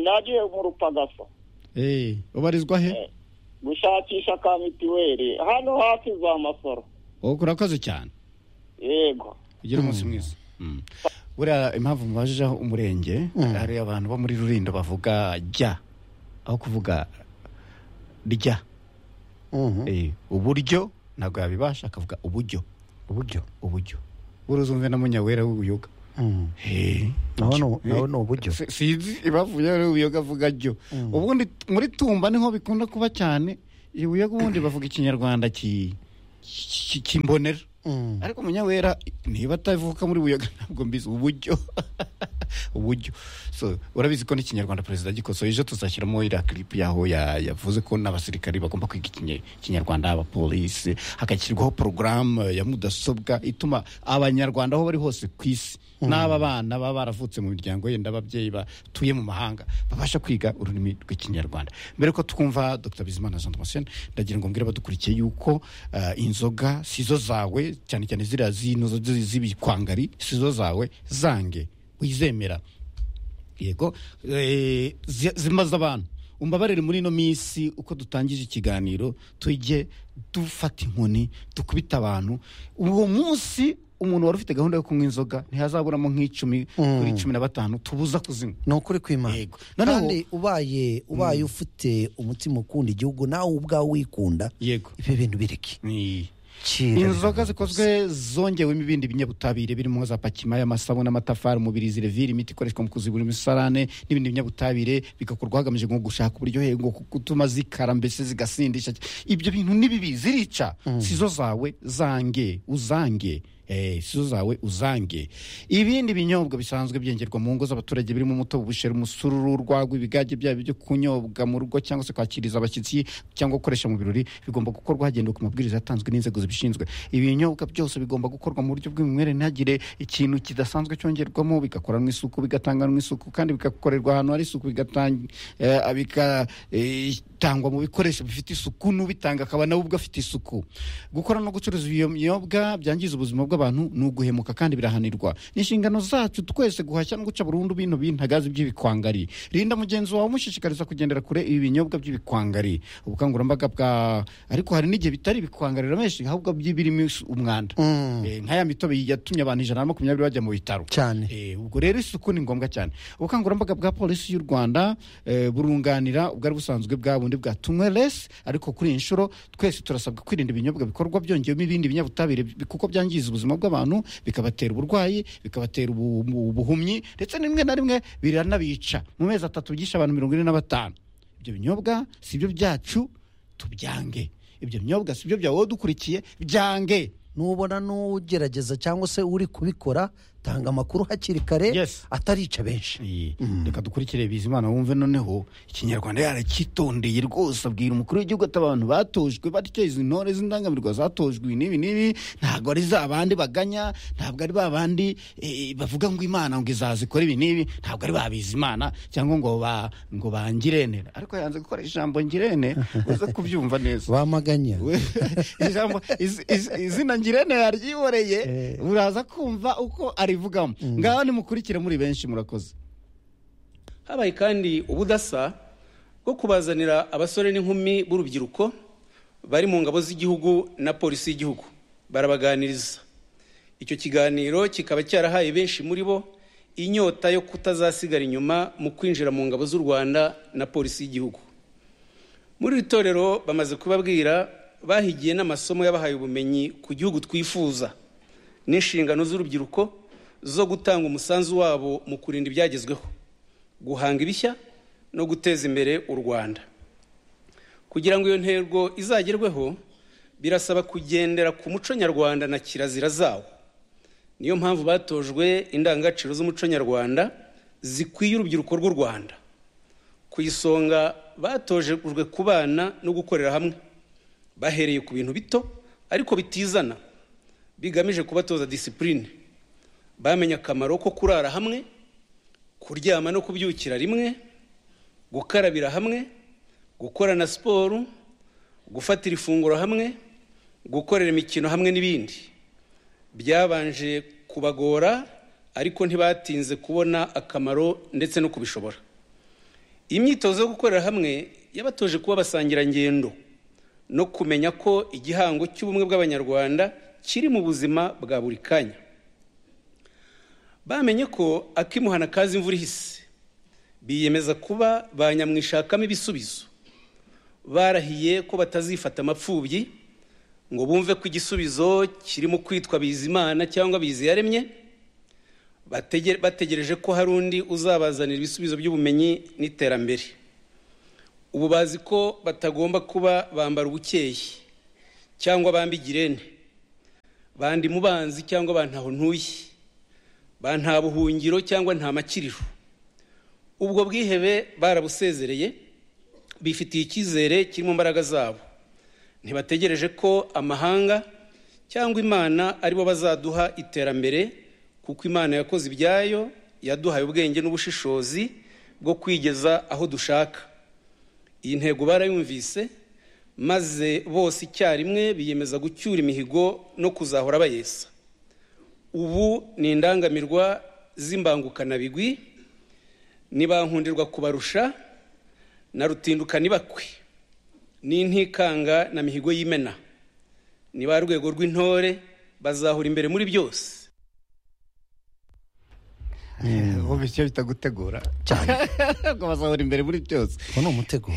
nagiye mu rupagasa Eh, ubarizwa he gushakisha ka mituweli hano hafi za masoro urakoze cyane yego ugira umunsi mwiza Mm. buriya impamvu mubajije umurenge hari abantu bo muri rurindo bavuga jya aho kuvuga rya Eh, uburyo ntabwo yabibasha akavuga uburyo uburyo uburyo buruzumve na munyawera w'ubuyoga Eh, nawe ni jyo. u- nawe ni uburyo Si- sinzi ibavuye ari ubuyoga avuga jyo ubundi muri tumba niho bikunda kuba cyane ubuyoga ubundi bavuga ikinyarwanda ki- ki- ki- kimbonera Mm. ariko munyawera niba atavuka muri buyaga ntabwo mbizi uburyo uburyo so urabizi ko n'ikinyarwanda perezida gikosoye ejo tuzashyiramo iriya kiripu yaho ya- yavuze ko n'abasirikari bagomba kwiga ikinye- ikinyarwanda abapolisi hagashyirwaho porogaramu ya mudasobwa ituma abanyarwanda aho bari hose ku isi n'aba bana baba baravutse mu miryango yenda ababyeyi batuye mu mahanga babasha kwiga ururimi rw'ikinyarwanda mbere ko twumva dr bizimana jean damascene ndagira ngo mbwire abadukurikiye yuko eh, inzoga si zo zawe cyane cyane ziriya zino zo- z'ibikwangari si zo zawe zange wizemera yego eh, zi- zimaze abantu umbabarire muri ino minsi uko dutangije ikiganiro tujye dufata inkoni dukubita abantu uwo munsi umuntu wari ufite gahunda yo kunywa inzoga ntihazaburamo nk'icumi kuri cumi na batanu tubuza kuzinywa ni ukuri kw'imana Yego. Noneho- kandi ubaye ubaye ufite umutima ukunda igihugu nawe ubwawe wikunda yego ibi bintu bireke Ni- Kira inzoga zikozwe zongewemo ibindi binyabutabire birimo za pakima y'amasabune amatafari umubirizi revire imiti ikoreshwa mu kuzibura imisarane n'ibindi binyabutabire bigakorwa hagamijwe nko gushaka uburyohe ngo ku- gutuma zikara mbese zigasindisha ibyo bintu ni bibi zirica si zo zawe zange uzange Eh, si zo zawe uzange ibindi binyobwa bisanzwe byengerwa mu ngo z'abaturage birimo umutobe ubushera umusururu urwagwa ibigage byaba byo kunyobwa mu rugo cyangwa se kwakiriza abashyitsi cyangwa gukoresha mu birori bigomba gukorwa hagendewe ku mabwiriza yatanzwe n'inzego zibishinzwe ibinyobwa byose bigomba gukorwa mu buryo bw'umwimerere ntihagire ikintu kidasanzwe cyongerwamo bigakoranwa isuku bigatanganwa isuku kandi bigakorerwa ahantu hari isuku bigatanga bitangwa mu bikoresho bifite isuku n'ubitanga akaba nawe ubwe afite isuku gukora no gucuruza iyo myobwa byangiza ubuzima bw'abantu ni uguhemuka kandi birahanirwa ni inshingano zacu twese guhashya no guca burundu bino bintagazi by'ibikwangari rinda mugenzi wawe umushishikariza kugendera kure ibi binyobwa by'ibikwangari ubukangurambaga bwa ariko hari n'igihe bitari ibikwangari ramenshi ahubwo by'ibirimo umwanda Eh, nk'aya mitobe yatumye abantu ijana na makumyabiri bajya mu bitaro cyane Eh, ubwo rero isuku ni ngombwa cyane ubukangurambaga bwa polisi y'u rwanda eh, burunganira ubwari busanzwe bwa bundi bwa tunyweresi ariko kuri iyi nshuro twese turasabwa kwirinda ibinyobwa bikorwa byongewemo ibindi binyabutabire bi- kuko byangiza ubuzima bw'abantu bikabatera uburwayi bikabatera ubu- ubu- ubuhumyi ndetse rimwe na rimwe biranabica mu mezi atatu byishe abantu mirongo ine na batanu ibyo binyobwa si byo byacu tubyange ibyo binyobwa si byo byawe wowe udukurikiye byange nubona n'ugerageza cyangwa se uri kubikora tanga amakuru hakiri kare Yes. atarica benshi Eh, reka dukurikire bizimana wumve noneho ikinyarwanda yaracyitondeye rwose abwira umukuru w'igihugu ati abantu batojwe batyo izi ntore z'indangamirwa zatojwe ibi n'ibi n'ibi ntabwo ari za bandi baganya ntabwo ari ba bandi eh, bavuga ngo imana ngo izazikora ibi n'ibi ntabwo ari babizi imana cyangwa ngo ba ngo bangirene ariko yanze gukora ijambo ngirene uze kubyumva neza bamaganya We- ijambo iz- iz- izina ngirente yaryiboreye Eh. uraza kumva uko arivugamo ngaho nimukurikire muri benshi murakoze habaye kandi ubudasa bwo kubazanira abasore n'inkumi b'urubyiruko bari mu ngabo z'igihugu na polisi y'igihugu barabaganiriza icyo kiganiro kikaba cyarahaye benshi muri bo inyota yo kutazasigara inyuma mu kwinjira mu ngabo z'u rwanda na polisi y'igihugu muri iri torero bamaze kubabwira bahigiye n'amasomo yabahaye ubumenyi ku gihugu twifuza n'inshingano z'urubyiruko zo gutanga umusanzu wabo mu kurinda ibyagezweho guhanga ibishya no guteza imbere u rwanda kugira ngo iyo ntego izagerweho birasaba kugendera ku muco nyarwanda na kirazira zawo niyo mpamvu batojwe indangagaciro z'umuco nyarwanda zikwiye urubyiruko rw'u rwanda ku isonga batojejwe kubana no gukorera hamwe bahereye ku bintu bito ariko bitizana bigamije kubatoza disipurine bamenye akamaro ko kurara hamwe kuryama no kubyukira rimwe gukarabira hamwe gukorana siporo gufatira ifunguro hamwe gukorera imikino hamwe n'ibindi byabanje kubagora ariko ntibatinze kubona akamaro ndetse no kubishobora iyi myitozo yo gukorera hamwe yabatoje kuba abasangirangendo no kumenya ko igihango cy'ubumwe bw'abanyarwanda kiri mu buzima bwa buri kanya bamenye ko akimuhana kazi imvura ihise biyemeza kuba ba nyamwishakamo ibisubizo barahiye ko batazifata amapfubyi ngo bumve ko igisubizo kirimo kwitwa bizimana cyangwa biziyaremye Batege- bategereje ko hari undi uzabazanira ibisubizo by'ubumenyi n'iterambere ubu bazi ko batagomba kuba bambara ubukeye cyangwa bamba igirene bandi mubanzi cyangwa ba ntaho ntuye ba nta buhungiro cyangwa nta makiriro ubwo bwihebe barabusezereye bifitiye icyizere kiri mu mbaraga zabo ntibategereje ko amahanga cyangwa imana aribo bazaduha iterambere kuko imana yakoze ibyayo yaduhaye ubwenge n'ubushishozi bwo kwigeza aho dushaka iyi ntego barayumvise maze bose icyarimwe biyemeza gucyura imihigo no kuzahora bayesa ubu ni indangamirwa z'imbangukanabigwi ntibankundirwa kubarusha na rutindukana ibakwe n'intikanga na mihigo y'imena ni ba rwego rw'intore bazahura imbere muri byose wumva icyo bita gutegura ngo bazahora imbere muri byose uwo ni umuteguro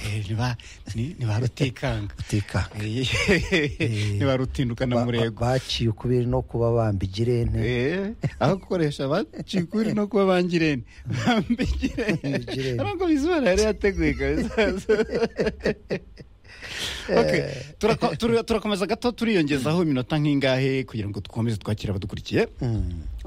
ni ba rutikanga utekanga ni ba rutinduka na murego baciye ukubiri no kuba bamba igirene Eh, aho gukoresha baciye ukuri no kuba bangirene bambigirene Bangirene. ntabwo bizimana yari yateguye kabisa Okay, turako- turi- turakomeza gato turiyongezaho iminota nk'ingahe kugira ngo dukomeze twakire abadukurikiye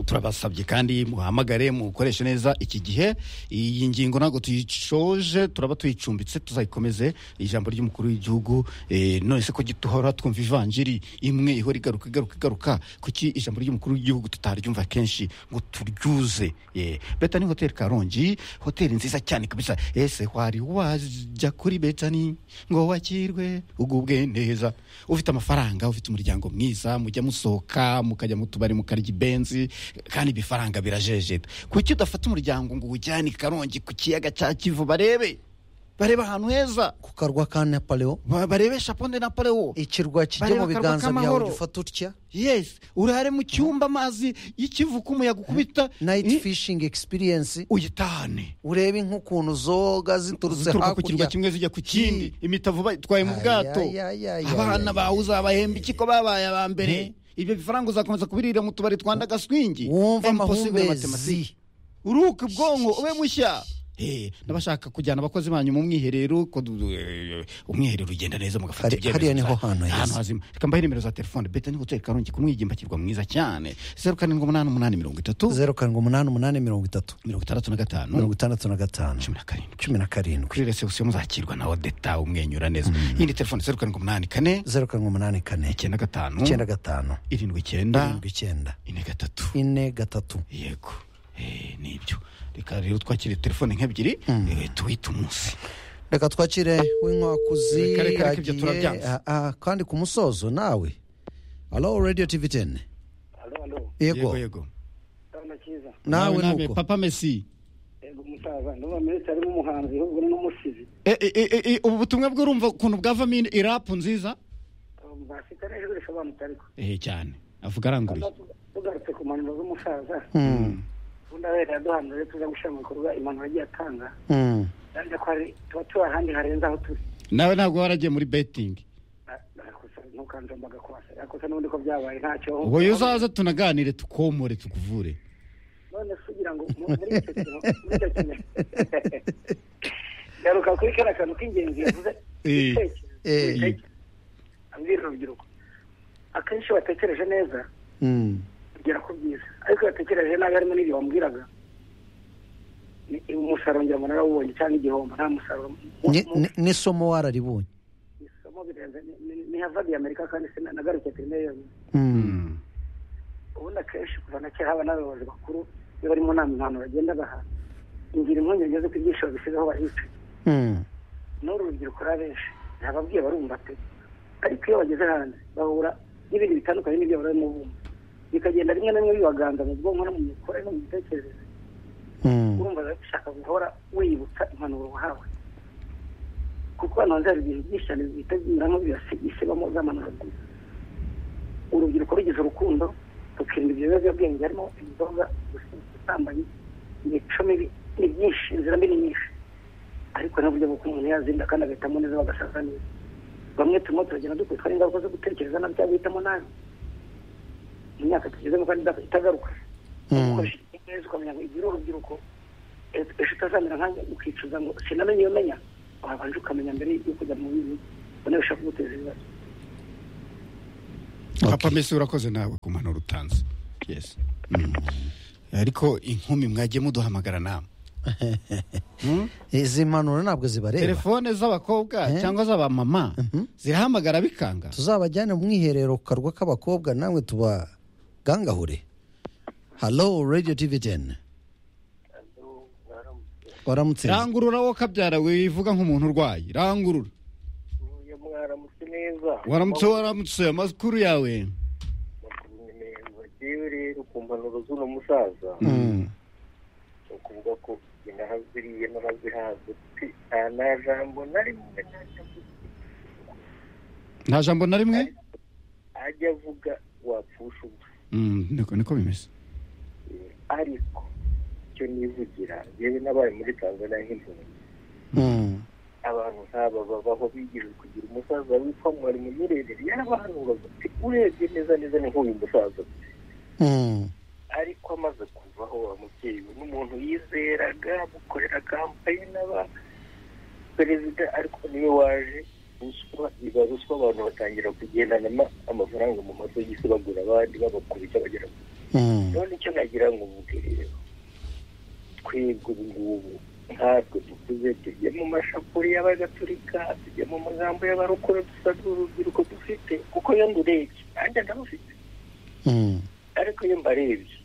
turabasabye kandi muhamagare mukoreshe neza iki gihe iyi ngingo ntabwo tuyishoje turaba tuyicumbitse tuzayikomeze ijambo ry'umukuru w'igihugu eh, none se ko duhora twumva ivanjiri imwe ihora igaruka igaruka igaruka kuki ijambo ry'umukuru w'igihugu tutaryumva kenshi ngo turyuze Eh, beta ni hoteli karongi hoteli nziza cyane kabisa ese wari wajya kuri betani ngo wakirwe ugubwe neza ufite amafaranga ufite umuryango mwiza mujya musohoka mukajya mu tubari mukarya ibenzi kandi ibifaranga birajejeta kuki udafata umuryango ngo uwujyane i karongi ku kiyaga cya kivu barebe barebe ahantu heza ku karwa ka nepalewo Ba- barebe shapone na parewo ikirwa kijya Bareba mu akarwa biganza byawe k'amahoro. ugifata utya yes urare mu cyumba amazi y'ikivu k'umuyaga ukubita nayiti i- fishingi egisipiyensi uyitahane urebe nk'ukuntu zoga ziturutse zituruka ku kirwa hakurya kimwe zijya ku kindi imitavu bayitwaye mu bwato Ay, ay, ay, ay, abana ay, bawe uzabahemba iki ko babaye aba mbere ibyo bifaranga uzakomeza kubirira mu tubari twa ndagaswingi wumva Impossible mathematics. amahumbezi uruhuke ubwonko ube mushya Eh, n'abashaka kujyana abakozi banyu mu mwiherero ko du- eh, umwiherero ugenda neza mugafata Hari- ibyemezo hariya niho bya- hantu heza. hazima reka mbahe nimero za telefone beta ni hoteli karongi ku mwigimba kirwa mwiza cyane zeru karindwi umunani umunani mirongo itatu zeru karindwi umunani umunani mirongo itatu mirongo itandatu na gatanu mirongo itandatu na gatanu cumi na karindwi cumi na karindwi kuri resebusiyo muzakirwa na odeta umwenyura neza yindi telefone zeru karindwi umunani kane zeru karindwi umunani kane icyenda gatanu icyenda gatanu irindwi icyenda irindwi icyenda ine gatatu ine gatatu yego Eh, nibyo reka rero twakire telefone nk'ebyiri eh, tuwite umunsi reka twakire w'inkwakuzi Reka, reka, reka, ibyo agiye- turabyanze. ah, ah, kandi ku musozo nawe alo radiyo tivi teni hano hano yego yego ndabona cyiza nawe Nawe, nawe, nuko papa mesi yego umusaza ndabona menshi harimo umuhanzi ahubwo n'umusizi Eh, eh, eh, eh, ubu butumwa bw'urumva ukuntu bwavamo in- irapu nziza bafite n'ijwi risobanutse ariko eh cyane avuga aranguruye tugarutse ku mpanuro z'umusaza Mm, ubundi abera yaduhanuye tuza gushyira mu bikorwa impanuro agiye atanga mm. kandi ko hari tuba tuba ahandi harenze aho turi nawe ntabwo waragiye muri betingi ntukanjombaga kwasa yakosa n'ubundi ko byabaye ntacyo ubwo iyo uzaza tunaganire tukomore tukuvure none se ugira ngo mu- muri icyo kintu muri icyo kintu garuka kuri kariya kantu k'ingenzi yavuze Eh. Eh. ibitekerezo abwira urubyiruko akenshi iyo watekereje neza Mm. ugera ku byiza ariko iyo watekereje nabi harimo n'ibyo wambwiraga ni- umusaruro ngira ngo narawubonye cyangwa igihombo nta musaruro mu- Ni- mu- ni- n'isomo wararibonye isomo birenze ni- ni- ni havadi ya amerika kandi sinagarukiye turi nayo yonyine ubundi akenshi kuva na kera haba n'abayobozi bakuru iyo bari mu nama impanuro bagenda baha ingira impungenge z'uko ibyiciro bisizeho bahicaye Mm. n'uru rubyiruko rurabenshi ntababwiye barumva pe ariko iyo bageze hanze bahura n'ibintu bitandukanye n'ibyo barimo bumva bikagenda rimwe na rimwe bibaganza mu bwonko no mu mikorere no mu mitekerereze Mm. urumva biba bishaka guhora wiyibutsa impanuro wahawe kuko hano hanze hari ibintu byinshi cyane bihita binyuramo bibasigamo z'amanota urubyiruko rugize tukirinda urukundo tukirinda ibiyobyabwenge harimo inzoga ubusambanyi imico mibi ni byinshi inzira mbi ni nyinshi ariko n'uburyo bw'uko umuntu yazinda kandi agahitamo neza bagasaza neza bamwe turimo turagenda dukubitwa n'ingaruka zo gutekereza na bya guhitamo nabi imyaka tugezemo kandi idaka- itagaruka ukoresha neza ukamenya ngo igira urubyiruko ejo ejo utazamera nkanjye ukicuza ngo sinamenye iyo menya wabanje ukamenya mbere yo kujya mu bindi ubona bishobora kuguteza ibibazo papa mbese urakoze nawe ku mpanuro utanze yes Mm. ariko inkumi mwagiye muduhamagara nama izi mpanuro ntabwo zibareba telefone z'abakobwa cyangwa z'abamama zirahamagara bikanga tuzabajyane mu mwiherero ku karwa k'abakobwa namwe tubagangahure halo radiyo tivi teni waramutse rangurura wowe kabyara wivuga nk'umuntu urwaye rangurura mwaramutse neza waramutse waramutse amakuru yawe yewe rero ku mpanuro z'uno musaza ni ukuvuga ko inahaziriye n'ahazihaze pe nta na jambo na rimwe nta jambo na rimwe ajya avuga wapfusha ubusa Mm, niko niko bimeze ariko icyo nivugira yewe n'abaye muri tanzania nk'impunzi abantu nk'aba babaho bigijwe kugira umusaza witwa mwari munyerere yarabahanuraga pe urebye neza neza ni nk'uyu musaza ariko amaze kuvaho wa mubyeyi we n'umuntu yizeraga amukorera kampani n'aba perezida ariko niwe waje ruswa iba ruswa abantu batangira kugendana ama- amafaranga mu masogisi bagura abandi babakubita bagera ku none icyo nagira ngo mvuge rero twebwe ubu ngubu ntatwe dukuze tujye mu mashapuri y'abagatulika tujye mu magambo y'abarokore dusaza urubyiruko dufite kuko iyo ndurebye nanjye ndabufite ariko iyo mbarebye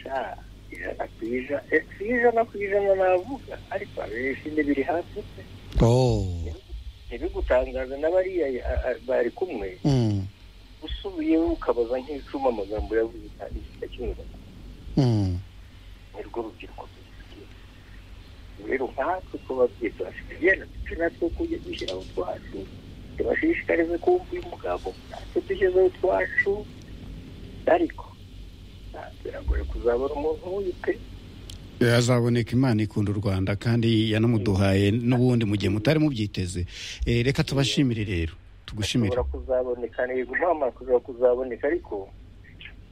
sha ijana ku ijana eh, si ijana ku ijana navuga ariko abenshi n'ibiri hasi pe ntibigutangaza n'abariya ah, ah, bari kumwe usubiyeho ukabaza nk'icuma amagambo yavuze kandi kitakinyura nirwo rubyiruko rw'iki. rero nkatwe ko babyeyi turafite igenda duce natwe kujya dushyiraho utwacu tubashishikarize kumva uyu mugabo natwe dushyizeho utwacu ariko ah, biragoye kuzabona umuntu w'uyu pe azaboneka imana ikunda u rwanda kandi yanamuduhaye n'ubundi mu gihe mutari mubyiteze Eh, reka tubashimire rero tugushimire ashobora kuzaboneka ntego nta ashobora kuzaboneka ariko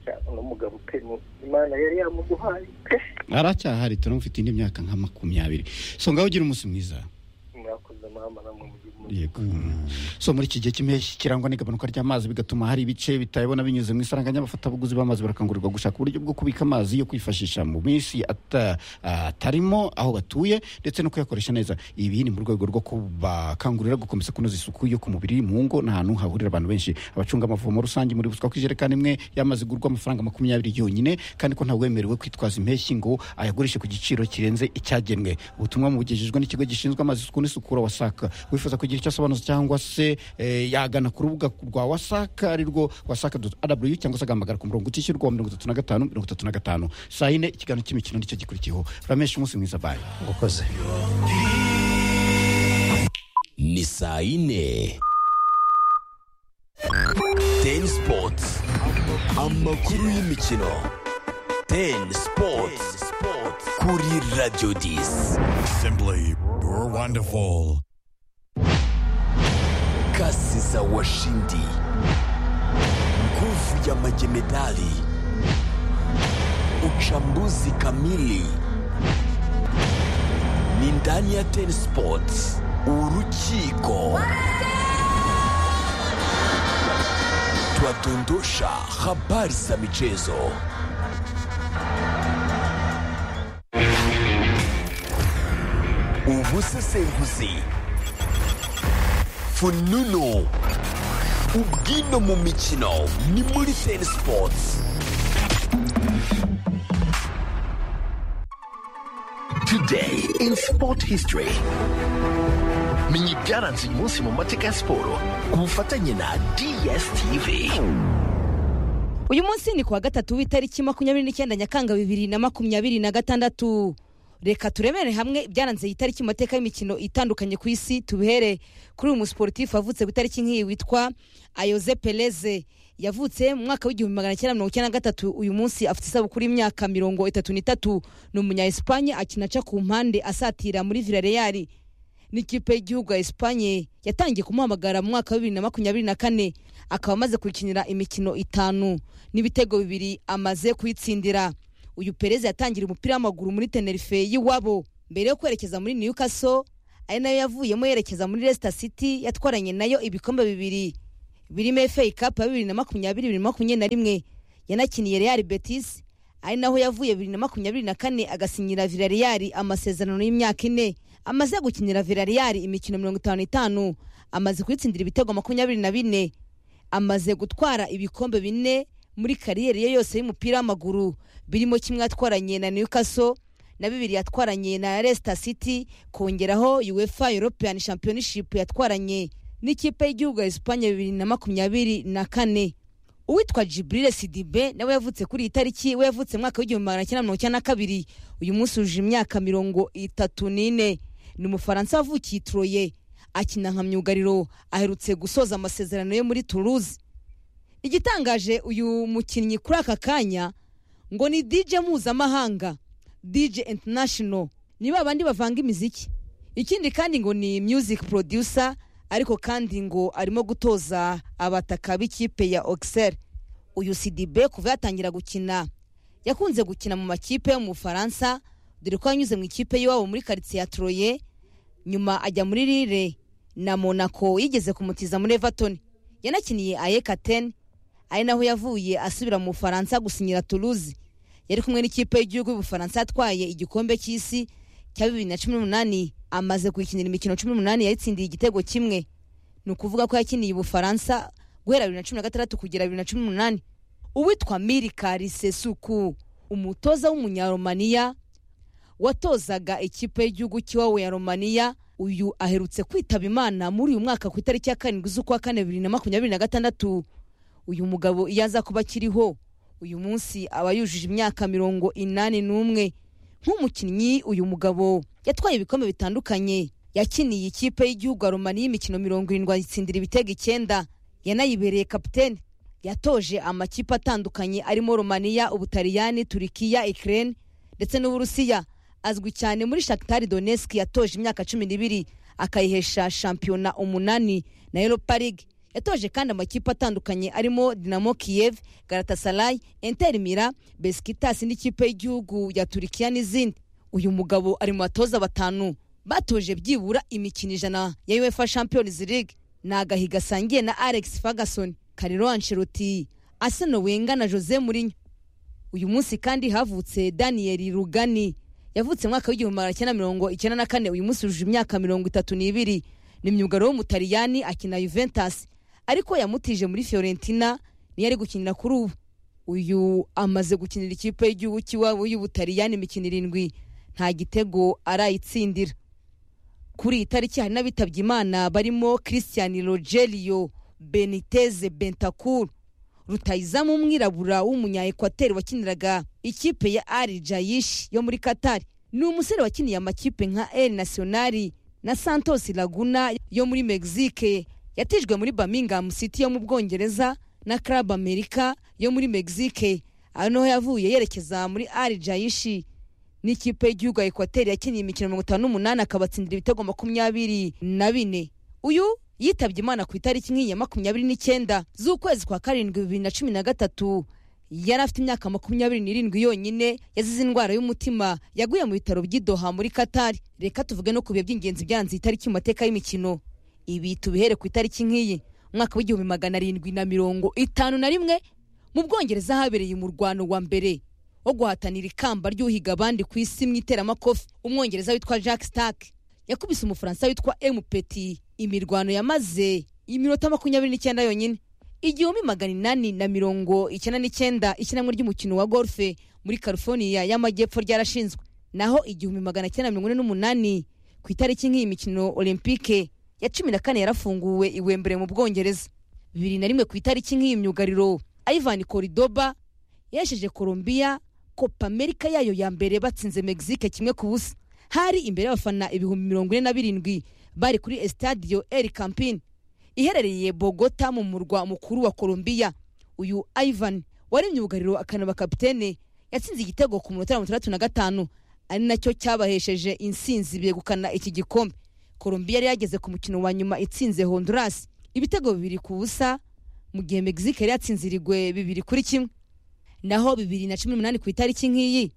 sha, uno mugabo pe ni- imana yari yamuduhaye pe aracyahari turamufite indi myaka nka makumyabiri so ngaho ugira umunsi mwiza murakoze mama namwe mugihe yego so muri iki gihe cy'impeshyi kirangwa n'igabanuka ry'amazi bigatuma hari ibice bitayabona binyuze mu isaranganya abafatabuguzi b'amazi barakangurirwa gushaka uburyo bwo kubika amazi yo kwifashisha mu minsi ata- atarimo aho batuye ndetse no kuyakoresha neza ibi ni mu rwego rwo kubakangurira gukomeza kunoza isuku yo ku mubiri mu ngo n'ahantu hahurira abantu benshi abacunga amavomo rusange muri buswa ko ijerekani imwe y'amazi igurwa amafaranga makumyabiri yonyine kandi ko ntawemerewe kwitwaza impeshyi ngo ayagurishe ku giciro kirenze icyagenwe ubutumwa bugejejwe n'ikigo gishinzwe amazi isuku n'isukura wasaka wifuza kugira icyo asobanuza cyangwa se eh, yagana ku rubuga rwa wasaka ari rwo wasaka rw cyangwa se agahamagara ku murongo utishyurwa wa mirongo itatu na gatanu mirongo itatu na gatanu saa yine ikiganiro cy'imikino nicyo gikurikiyeho ramesha umunsi mwiza bayi ukoze ni saa yine teni sipoti amakuru y'imikino teni sipoti kuri radiyo disi Simply, you're wonderful. kasi za washindi nguvu ya majemedali uchambuzi kamili ni ndani ya ten sports urukiko twadondosha habari za michezo ubusesenguzi fununu ubwino mu mikino ni muri ten sports today in sport history menya ibyaranze uyu munsi mu mateka ya siporo ku bufatanye na dstv uyu munsi ni kuwa gatatu w'itariki makumyabiri n'icyenda nyakanga bibiri na makumyabiri na gatandatu reka turebere hamwe ibyaranze iyi tariki mu mateka y'imikino itandukanye ku isi tubihere kuri uyu musiporutifu wavutse ku itariki nk'iyi witwa ayoze pereze yavutse mu mwaka w'igihumbi magana cyenda mirongo icyenda na gatatu uyu munsi afite isabukuru y'imyaka mirongo itatu n'itatu ni umunya esipanye akina aca ku mpande asatira muri villarreal n'ikipe y'igihugu ya esipanye yatangiye kumuhamagara mu mwaka wa bibiri na makumyabiri na kane akaba amaze kuyikinira imikino itanu n'ibitego bibiri amaze kuyitsindira uyu perez yatangira umupira w'amaguru muri tenerife y'iwabo mbere yo kwerekeza muri newcastle ari nayo yavuyemo yerekeza muri leicester city yatwaranye nayo ibikombe bibiri birimo fa cup ya bibiri na makumyabiri bibiri na makumyabiri na rimwe yanakiniye real betis ari naho yavuye bibiri na makumyabiri na kane agasinyira villarreal amasezerano y'imyaka ine amaze gukinira villarreal imikino mirongo itanu n'itanu amaze kuyitsindira ibitego makumyabiri na bine amaze gutwara ibikombe bine muri kariyeri ye yose y'umupira w'amaguru birimo kimwe yatwaranye na newcastle na bibiri yatwaranye na leicester city kongeraho uefa european championship yatwaranye n'ikipe y'igihugu ya esipanye bibiri na makumyabiri na kane uwitwa jibril sidibe nawe yavutse kuri iyi tariki we yavutse mu mwaka w'igihumbi magana cyenda mirongo icyenda na kabiri uyu munsi wujuje imyaka mirongo itatu n'ine ni umufaransa wavukiye i troye akina nka myugariro aherutse gusoza amasezerano ye muri toulouse igitangaje uyu mukinnyi kuri aka kanya ngo ni dj mpuzamahanga dj international ni ba bandi bavanga imiziki ikindi kandi ngo ni music producer ariko kandi ngo arimo gutoza abataka b'ikipe ya oxel uyu sidibe kuva yatangira gukina yakunze gukina mu makipe yo mu bufaransa dore ko yanyuze mu ikipe y'iwabo muri karitsiye ya troye nyuma ajya muri rire na monaco yigeze kumutiza muri everton yanakiniye ayekaten ari naho yavuye asubira mu bufaransa gusinyira toulouse yari kumwe n'ikipe y'igihugu y'ubufaransa yatwaye igikombe cy'isi cya bibiri na cumi n'umunani amaze kuyikinira imikino cumi n'umunani yayitsindiye igitego kimwe ni ukuvuga ko yakiniye ubufaransa guhera bibiri na cumi na gatandatu kugera bibiri na cumi n'umunani uwitwa mirika risesuku umutoza w'umunyaromaniya watozaga ikipe y'igihugu cy'iwabo ya romaniya uyu aherutse kwitaba imana muri uyu mwaka ku itariki ya karindwi z'ukwa kane bibiri na makumyabiri na gatandatu uyu mugabo iyo aza kuba akiriho uyu munsi aba yujuje imyaka mirongo inani n'umwe nk'umukinnyi uyu mugabo yatwaye ibikombe bitandukanye yakiniye ikipe y'igihugu ya romani y'imikino mirongo irindwi ayitsindira ibitego icyenda yanayibereye kapitene yatoje amakipe atandukanye arimo romaniya ubutaliyani turikiya ikirere ndetse n'uburusiya azwi cyane muri shakitari doneski yatoje imyaka cumi n'ibiri akayihesha shampiyona umunani na europa league yatoje kandi amakipe atandukanye arimo dinamo kiyev garatasarayi enteri mira besikitasi n'ikipe y'igihugu ya turikiya n'izindi uyu mugabo ari mu batoza batanu batoje byibura imikino ijana ya uefa champions league ni agahiga asangiye na alex ferguson kariro ancelotti aseno wenga na jose murinyo uyu munsi kandi havutse daniel rugani yavutse mu mwaka w'igihumbi magana cyenda mirongo icyenda na kane uyu munsi yujuje imyaka mirongo itatu n'ibiri ni myugaro w'umutaliyani akina juventus ariko yamutije muri fiorentina niyo ari gukinira kuri ubu uyu amaze gukinira ikipe y'igihugu cy'iwabo y'ubutaliyani imikino irindwi nta gitego arayitsindira kuri iyi tariki hari n'abitabye imana barimo christian rogerio beniteze bentakur rutayizamu umwirabura w'umunyaekwateri wakiniraga ikipe ya ari jayishi yo muri katari ni umusore wakiniye amakipe nka el nationali na santos laguna yo muri mexique yatijwe muri birmingham city yo mu bwongereza na club america yo muri mexique aho niho yavuye yerekeza muri ari jayishi n'ikipe y'igihugu ya ekwateri yakiniye imikino mirongo itanu n'umunani akabatsindira ibitego makumyabiri na bine uyu yitabye imana ku itariki nk'iya makumyabiri n'icyenda z'ukwezi kwa karindwi bibiri na cumi na gatatu yari afite imyaka makumyabiri n'irindwi yonyine yazize indwara y'umutima yaguye mu bitaro by'idoha muri katari reka tuvuge no ku bihe by'ingenzi byanze itariki mu mateka y'imikino ibi tubihere ku itariki nk'iyi umwaka w'igihumbi magana arindwi na mirongo itanu na rimwe mu bwongereza habereye umurwano wa mbere wo guhatanira ikamba ry'uhiga abandi ku isi mu iteramakofi umwongereza witwa jack stark yakubise umufaransa witwa empeti imirwano yamaze iminota makumyabiri n'icyenda yonyine igihumbi magana inani na mirongo icyenda n'icyenda ishyirahamwe ry'umukino wa golfe muri california y'amajyepfo ryarashinzwe naho igihumbi magana cyenda mirongo ine n'umunani ku itariki nk'iyi mikino olympique ya cumi na kane yarafunguwe iwembere mu bwongereza bibiri na rimwe ku itariki nk'iyi myugariro ivan koridoba yesheje colombia copa america yayo ya mbere batsinze mexique kimwe ku busa hari imbere y'abafana ibihumbi mirongo ine na birindwi bari kuri estadiyo el campin iherereye bogota mu murwa mukuru wa colombia uyu ivan wari myugariro akanaba kapitene yatsinze igitego ku munota mirongo itandatu na gatanu ari nacyo cyabahesheje insinzi begukana iki gikombe colombia yari yageze ku mukino wa nyuma itsinze honduras ibitego bibiri ku busa mu gihe mexique yari yatsinzirigwe bibiri kuri kimwe naho bibiri na cumi n'umunani ku itariki nk'iyi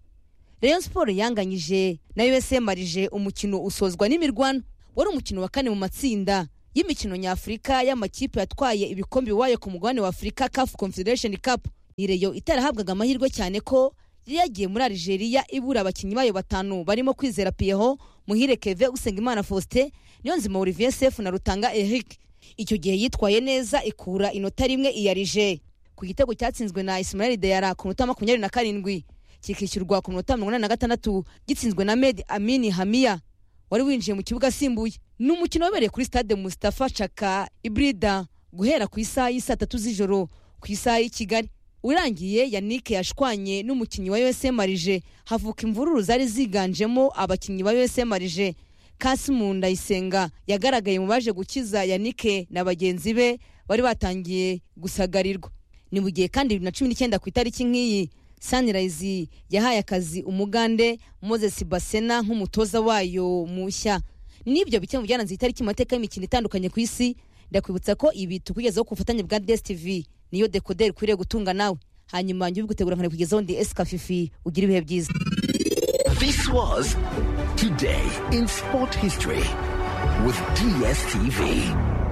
rayon siporo yanganyije na usm marije umukino usozwa n'imirwano wari umukino wa kane mu matsinda y'imikino nyafurika y'amakipe yatwaye ibikombe biwaye ku mugabane wa afurika caf confederation cup ni reyo itarahabwaga amahirwe cyane ko yari yagiye muri algeria ibura abakinnyi bayo batanu barimo kwizera piyeho muhire keve usengimana faustin niyonzima olivier sefu na rutanga eric icyo gihe yitwaye neza ikura inota rimwe iyarije ku gitego cyatsinzwe na ismael deyara ku minota makumyabiri na karindwi kikishyurwa ku minota mirongo inani na gatandatu gitsinzwe na medi amini hamiya wari winjiye mu kibuga asimbuye ni umukino wabereye kuri stade mustafa chaka ibrida guhera ku isaha y'isaa tatu z'ijoro ku isaha y'i kigali urangiye yannick yashwanye n'umukinnyi wa usm marije havuka imvururu zari ziganjemo abakinnyi ba usm marije kasimu ndayisenga yagaragaye mu baje gukiza yannick na bagenzi be bari batangiye gusagarirwa ni mu gihe kandi bibiri na cumi n'icyenda ku itariki nk'iyi sunrise yahaye akazi umugande moses basena nk'umutoza wayo mushya n'ibyo bityo mu byaranze itariki mu mateka y'imikino itandukanye ku isi ndakwibutsa ko ibi tukugezaho ku bufatanye bwa dstv niyo dekoderi ukwiriye gutunga nawe hanyuma njye ubigutegura nkanabikugezaho ndi esikafifi ugira ibihe byiza This was Today in Sport History with DSTV.